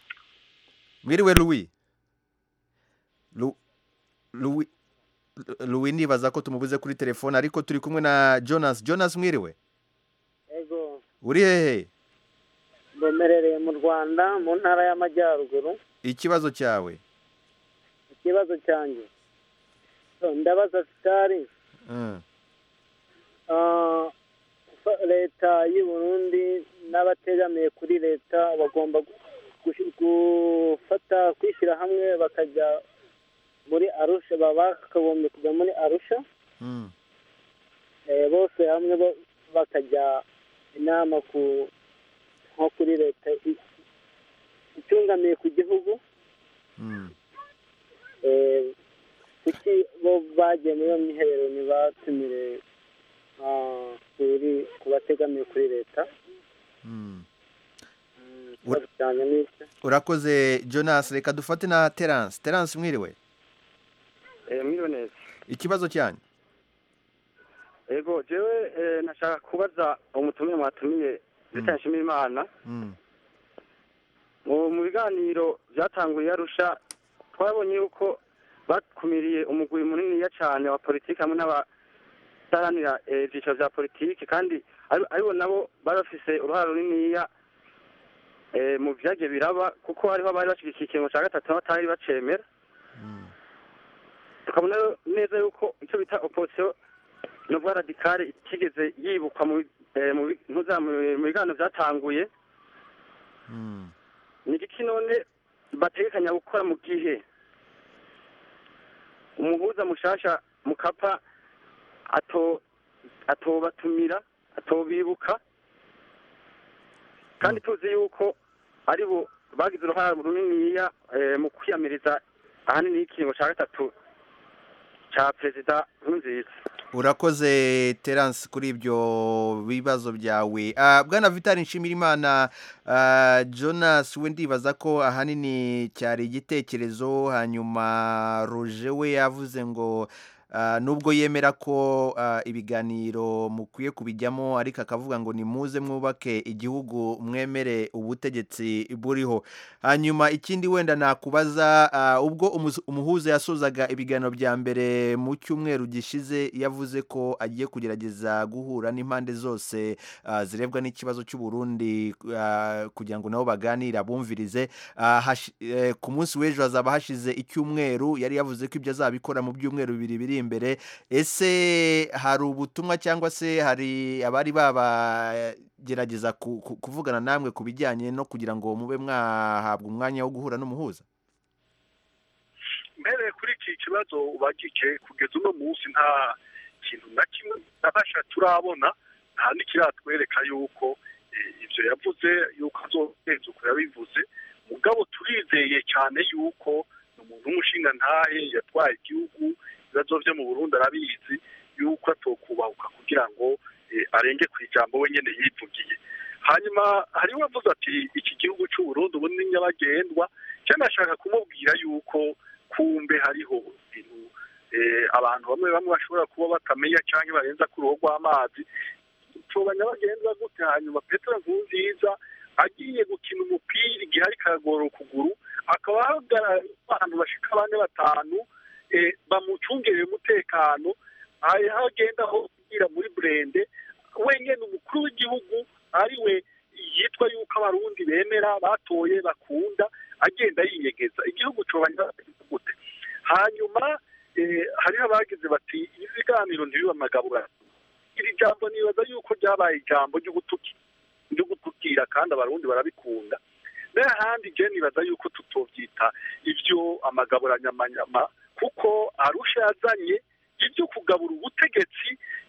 mwiriwe louis Lu- louis louis nibaza ko tumubuze kuri telefone ariko turi kumwe na jonas jonas mwiriwe ego uri hehe mbemerereye mu rwanda mu ntara y'amajyaruguru ikibazo cyawe ikibazo cyanjye So, ndabaza sitari Mm. ah, fa- leta y'u burundi n'abategamiye kuri leta bagomba gushi- gufata kwishyira hamwe bakajya muri arusha baba bakagombye kujya muri arusha Mm. eh, bose hamwe bo- bakajya inama ku nko kuri leta i- icungamiye ku gihugu Mm. eh, kuki bo bagiye muri iyo myiherero ntibatumire ah, kuri ku bategamiye kuri leta Mm. ikibazo cyane ni icyo urakoze jonas reka dufate na terence terence mwiriwe mwiriwe neza ikibazo cyanyu ego jewe eh, nashaka kubaza umutumire mwatumiye Zita Nshimiyimana Mm. mu mu biganiro byatanguye arusha twabonye yuko bakumiriye umugwi muniniya cyane wa politiki hamwe n'abataranira eh, ibyiciro bya politiki kandi ari- aribo nabo bari bafise uruhare runiniya eh, mu vyagiye biraba kuko hariho abari bashyigikiye ikingo cya gatatu n'abatari bacemera tukabona neza yuko icyo bita opposition nubwo radikale itigeze yibukwa mu eh, mu bi- ntuza- mu- mu biganiro byatanguye ni igiki none bategekanya gukora mu gihe umuhuza mushasha mukapa ato atobatumira atobibuka kandi tuzi yuko ari bo bagize uruhare runiniya eh, mu kwiyamiriza ahanini y'ikiringo cya gatatu cya perezida nkurunziza urakoze terance kuri ibyo bibazo byawe Ah, bwana vitali nshimirimana ah, jonas we ndibaza ko ahanini cyari igitekerezo hanyuma roje we yavuze ngo ah, nubwo yemera ko ah, ibiganiro mukwiye kubijyamo ariko akavuga ngo nimuze mwubake igihugu mwemere ubutegetsi buriho hanyuma ikindi wenda nakubaza ah, ubwo umus- umuhuza yasozaga ibiganiro bya mbere mu cyumweru gishize yavuze ko agiye kugerageza guhura n'impande zose ah, zirebwa n'ikibazo cy'u Burundi ah, kugira ngo nabo baganire abumvirize Ah, hashi- eh, ku munsi w'ejo hazaba hashize icyumweru yari yavuze ko ibyo azabikora mu byumweru bibiri biri imbere ese hari ubutumwa cyangwa se hari abari babagerageza ku- ku- kuvugana namwe ku bijyanye no kugira ngo mube mwahabwa umwanya wo guhura n'umuhuza mbere kuri iki kibazo ubagike kugeza uno munsi nta kintu na kimwe nabasha turabona nta n'ikiratwereka yuko eh, ibyo yavuze yuko azogenza uko yabivuze mugabo turizeye cyane yuko ni umuntu w'umushinga ntahe yatwaye igihugu ibibazo byo mu burundi arabizi yuko atokubahuka kugira ngo eh, arenge ku ijambo we nyine yivugiye hanyuma hariho uwavuze ati iki gihugu cy'u Burundi ubu ni nyabagendwa cyane ashaka kumubwira yuko kumbe hariho ibintu eh, abantu bamwe bamwe bashobora kuba batamenya cyangwa barenza ku ruhu rw'amazi tuba nyabagendwa gute hanyuma petero nkurunziza agiye gukina umupira igihe ariko aragorora ukuguru akaba ahagarara abantu bashika bane batanu eh, bamucungereye umutekano aho agenda aho kugira muri burende wenyine umukuru w'igihugu ari we yitwa yuko abarundi bemera batoye bakunda agenda yinyegeza igihugu coba nyabagendwa gute hanyuma eh, hariho abagize bati ibi biganiro ntibibe amagabura iri jambo nibaza yuko ryabaye ijambo ryo gutuki ryo gutukira kandi abarundi barabikunda n'ahandi je nibaza yuko tutovyita ivyo amagaburanyamanyama kuko arusha yazanye ibyo kugabura ubutegetsi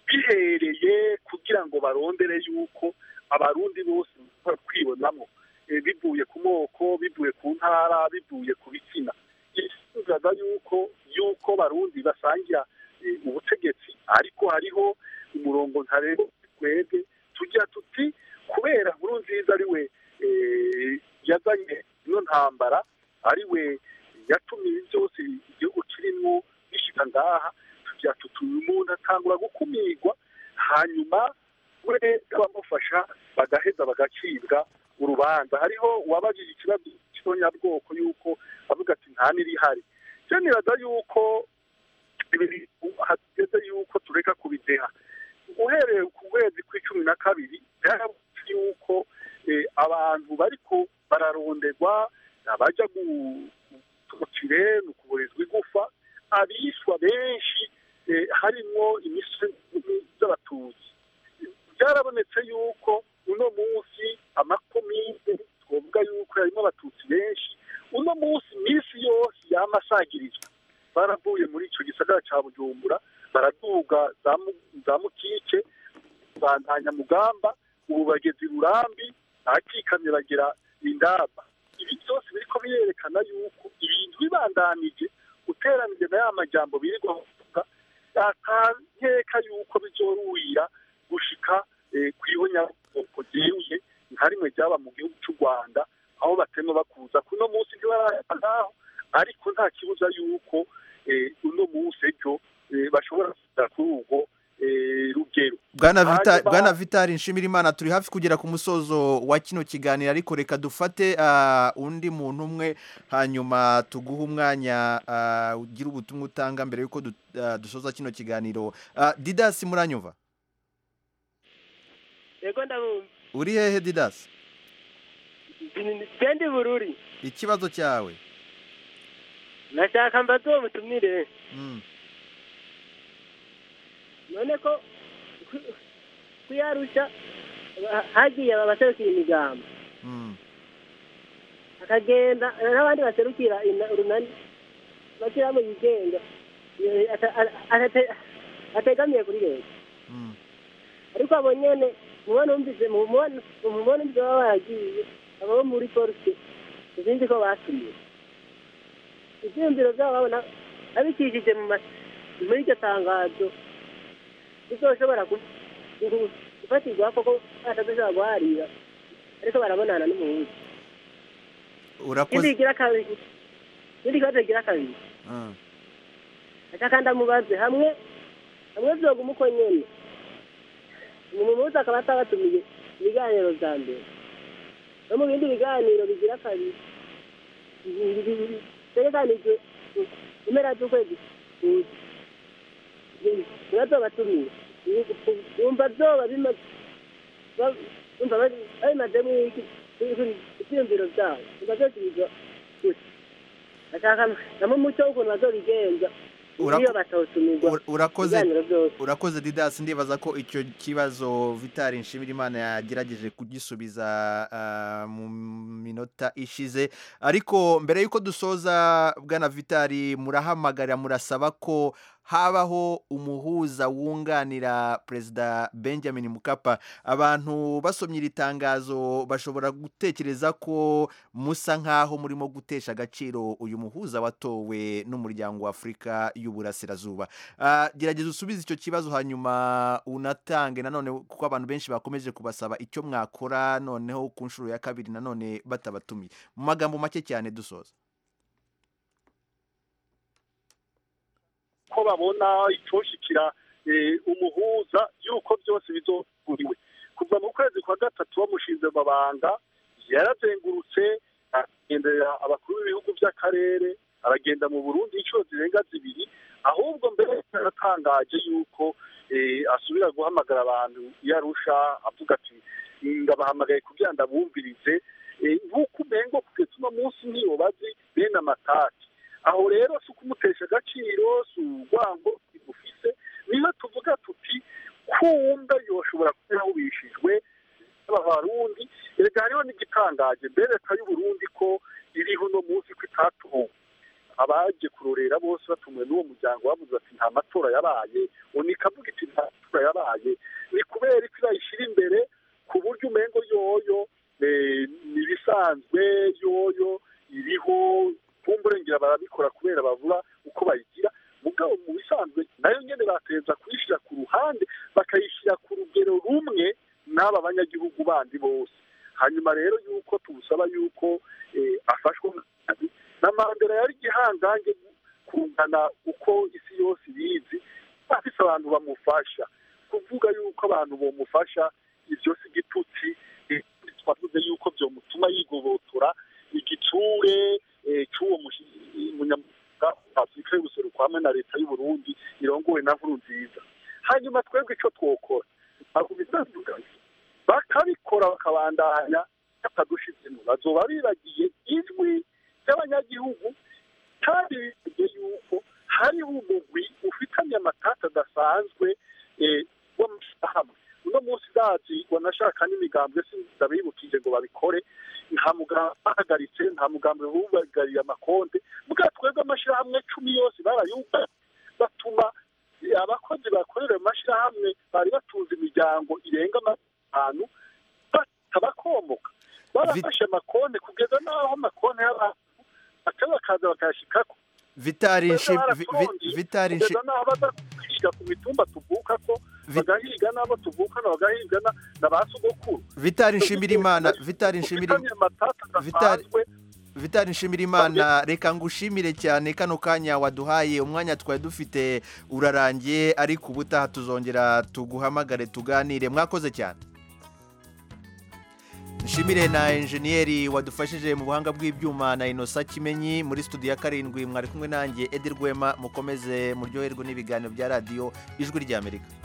bihereye kugira ngo barondere yuko abarundi bose bashobora kwibonamo eh, bivuye ku moko bivuye ku ntara bivuye ku bitsina yifuzaga yuko yuko barundi basangira eh, ubutegetsi ariko hariho umurongo ntarengwa twebwe tujya tuti kubera nkuru nziza ari we eh, yazanye ino ntambara ari we yatumye ibi byose igihugu kirimo bishyika ngaha tujya tuti uyu muntu atangura gukumirwa hanyuma we n'abamufasha bagaheza bagacibwa urubanza hariho uwabajije ikibazo cy'abanyabwoko yuko avuga ati nta n'irihari cyo nibaza yuko ibi hageze yuko tureka kubideha uhereye ku kwezi kw'icumi na kabiri byarabonetse yuko eh, abantu bariko bararonderwa abajya gutukire ni ukuburizwa igufa abishwa benshi eh, harimwo imisozi z'abatutsi byarabonetse yuko uno munsi amakomine twavuga yuko harimo abatutsi benshi uno munsi iminsi yose yama asagirizwa baravuye muri icyo gisagara cya bujumbura baraduga za Mu- za mukike bandanya mugamba ubu bageze i burambi ahakikamye bagera indaba ibi byose biriko birerekana yuko ibintu bibandanije uteranije na ya majambo birirwa bavuga atankeka yuko bizoruhira gushika eh, kw'ihonyabwoko ryeruye nka rimwe ryaba mu gihugu cy'u rwanda aho batema bakuza kuno munsi ntibarahera ngaho ariko nta kibuza yuko eh, uno munsi ejo eh, bashobora kuza kuri ubwo eh, rugero bwana Vita- Hanyuma- bwana vitari nshimirimana turi hafi kugera ku musozo wa kino kiganiro ariko reka dufate ah, undi muntu umwe hanyuma tuguhe umwanya ah, ugira ubutumwa utanga mbere yuko du- ah, dusoza kino kiganiro Ah, didasi muranyumva yego ndabumva uri hehe didasi bendi bururi ikibazo cyawe nashaka mbaze uwo mutumire Mm. none ko ku- kuyarusha ha- hagiye abaserukira imigambo Mm. akagenda n'abandi baserukira ina- urunani bashyiramo yigenga eh, ata- ata- ata- ategamiye kuri leta Mm. ariko abo nyene mubona umvise mubona mubona umvise baba baragiye abo bo muri polisi sinzi ko batumiye ivyiyumviro vyabo babona abikishije mu ma- muri iryo tangazo bizoshobora ku- ku- gufatirwa koko batazoshobora guharira ariko barabonana n'umuhuza ikindi urakoze kigira kabiri ikindi kibazo kigira kabiri Ah. aca kandi amubaze hamwe hamwe vyoguma uko nyene umuhuza akaba atabatumiye ibiganiro vya mbere no mu bindi biganiro bigira kabiri bitegekanijwe impera z'ukwezi kuza ntibazobatumiye wumva vyoba bimaze ba- wumva bari- babimazemwo iki ivyiyumviro vyabo wumva vyosubizwa gusa ashaka namo umuco w'ukuntu bazobigenza Urako- iyo batotumirwa Ur- urakoze ibiganiro vyose urakoze didasi ndibaza ko icyo kibazo vitari nshimirimana yagerageje kugisubiza ah, mu minota ishize ariko mbere y'uko dusoza bwana vitari murahamagarira murasaba ko habaho umuhuza wunganira perezida benjamin mukapa abantu basomye iri tangazo bashobora gutekereza ko musa nk'aho murimo gutesha agaciro uyu muhuza watowe n'umuryango wa afurika y'uburasirazuba Ah, gerageza usubize icyo kibazo hanyuma unatange nanone kuko abantu benshi bakomeje kubasaba icyo mwakora noneho ku nshuro ya kabiri nanone batabatumiye mu magambo make cyane dusoza ko babona icoshikira eh, umuhuza yuko byose bizoguriwe kuva mu kwezi kwa gatatu bamushinze mu mabanga yarazengurutse agendera abakuru b'ibihugu by'akarere aragenda mu burundi inshuro zirenga zibiri ahubwo mbere yaratangaje yuko eh, asubira guhamagara abantu iyo arusha avuga ati ndabahamagaye kugira ndabumvirize Eh, nk'uko umengo kugeza uno munsi niyo bazi bene amatati aho rero si ukumutesha agaciro si urwango rufise niyo tuvuga tuti kumba yoshobora kuba yahubishijwe n'abarundi erega hariho n'igitangaje mbere leta y'uburundi ko iriho uno munsi ko itatuwe abaje kurorera bose batumwe n'uwo muryango bavuze ati nta matora yabaye unikavuga iti nta matora yabaye ni kubera ko irayishyira imbere ku buryo umengo yoyo eh, ni ibisanzwe yoyo iriho kumburengera barabikora kubera bavuga uko bayigira mugabo mu bisanzwe nayo nyene bateza kuyishyira ku ruhande bakayishyira ku rugero rumwe n'aba banyagihugu bandi bose hanyuma rero yuko tumusaba yuko eh, afashwa n'akazi na mandela yari igihangange kungana uko isi yose ibizi afise abantu bamufasha kuvuga yuko abantu bomufasha ivyo si igitutsi eh, twavuze yuko vyomutuma yigobotora igitsure eh, c'uwo mushi- munyamwuga wa afurika y'ubuseruko hamwe na leta y'uburundi irongowe na nkuru nziza hanyuma twebwe ico twokora ntabwo bitandukanye bakabikora bakabandanya batadushizemo bazoba bibagiye ijwi ry'abanyagihugu kandi bibagiye yuko hariho umugwi ufitanye amatata adasanzwe eh, w'amashyirahamwe uno munsi bazi wanashaka n'imigambwe ndabibukije ngo babikore nta mugambi bahagaritse nta mugambi bubagariye amakonte bwa twebwe amashyirahamwe cumi yose barayuga batuma eh, abakozi bakorera ayo mashyirahamwe bari batunze imiryango irenga atanu batabakomoka barafashe amakonte kugeza n'aho amakonte y'abantu baca bakaza bakayashikako vitari nshi- vi- vi- vitari nshi- kugeza n'aho baza kwishyira ku mitumba tuvuka ko bagahiga n'abo tuvukana bagahiga na- na ba sogokuru vitari nshimirimana vitari nshimirimana Ufitanye amatata vitari adasanzwe vitali nshimirimana reka ngushimire cyane kano kanya waduhaye umwanya twari dufite urarangiye ariko ubutaha tuzongera tuguhamagare tuganire mwakoze cyane nshimire na enjeniyeri wadufashije mu buhanga bw'ibyuma na inosa kimenyi muri studio ya karindwi mwari kumwe nanjye edi rwema mukomeze muryoherwe n'ibiganiro bya radiyo ijwi ry'amerika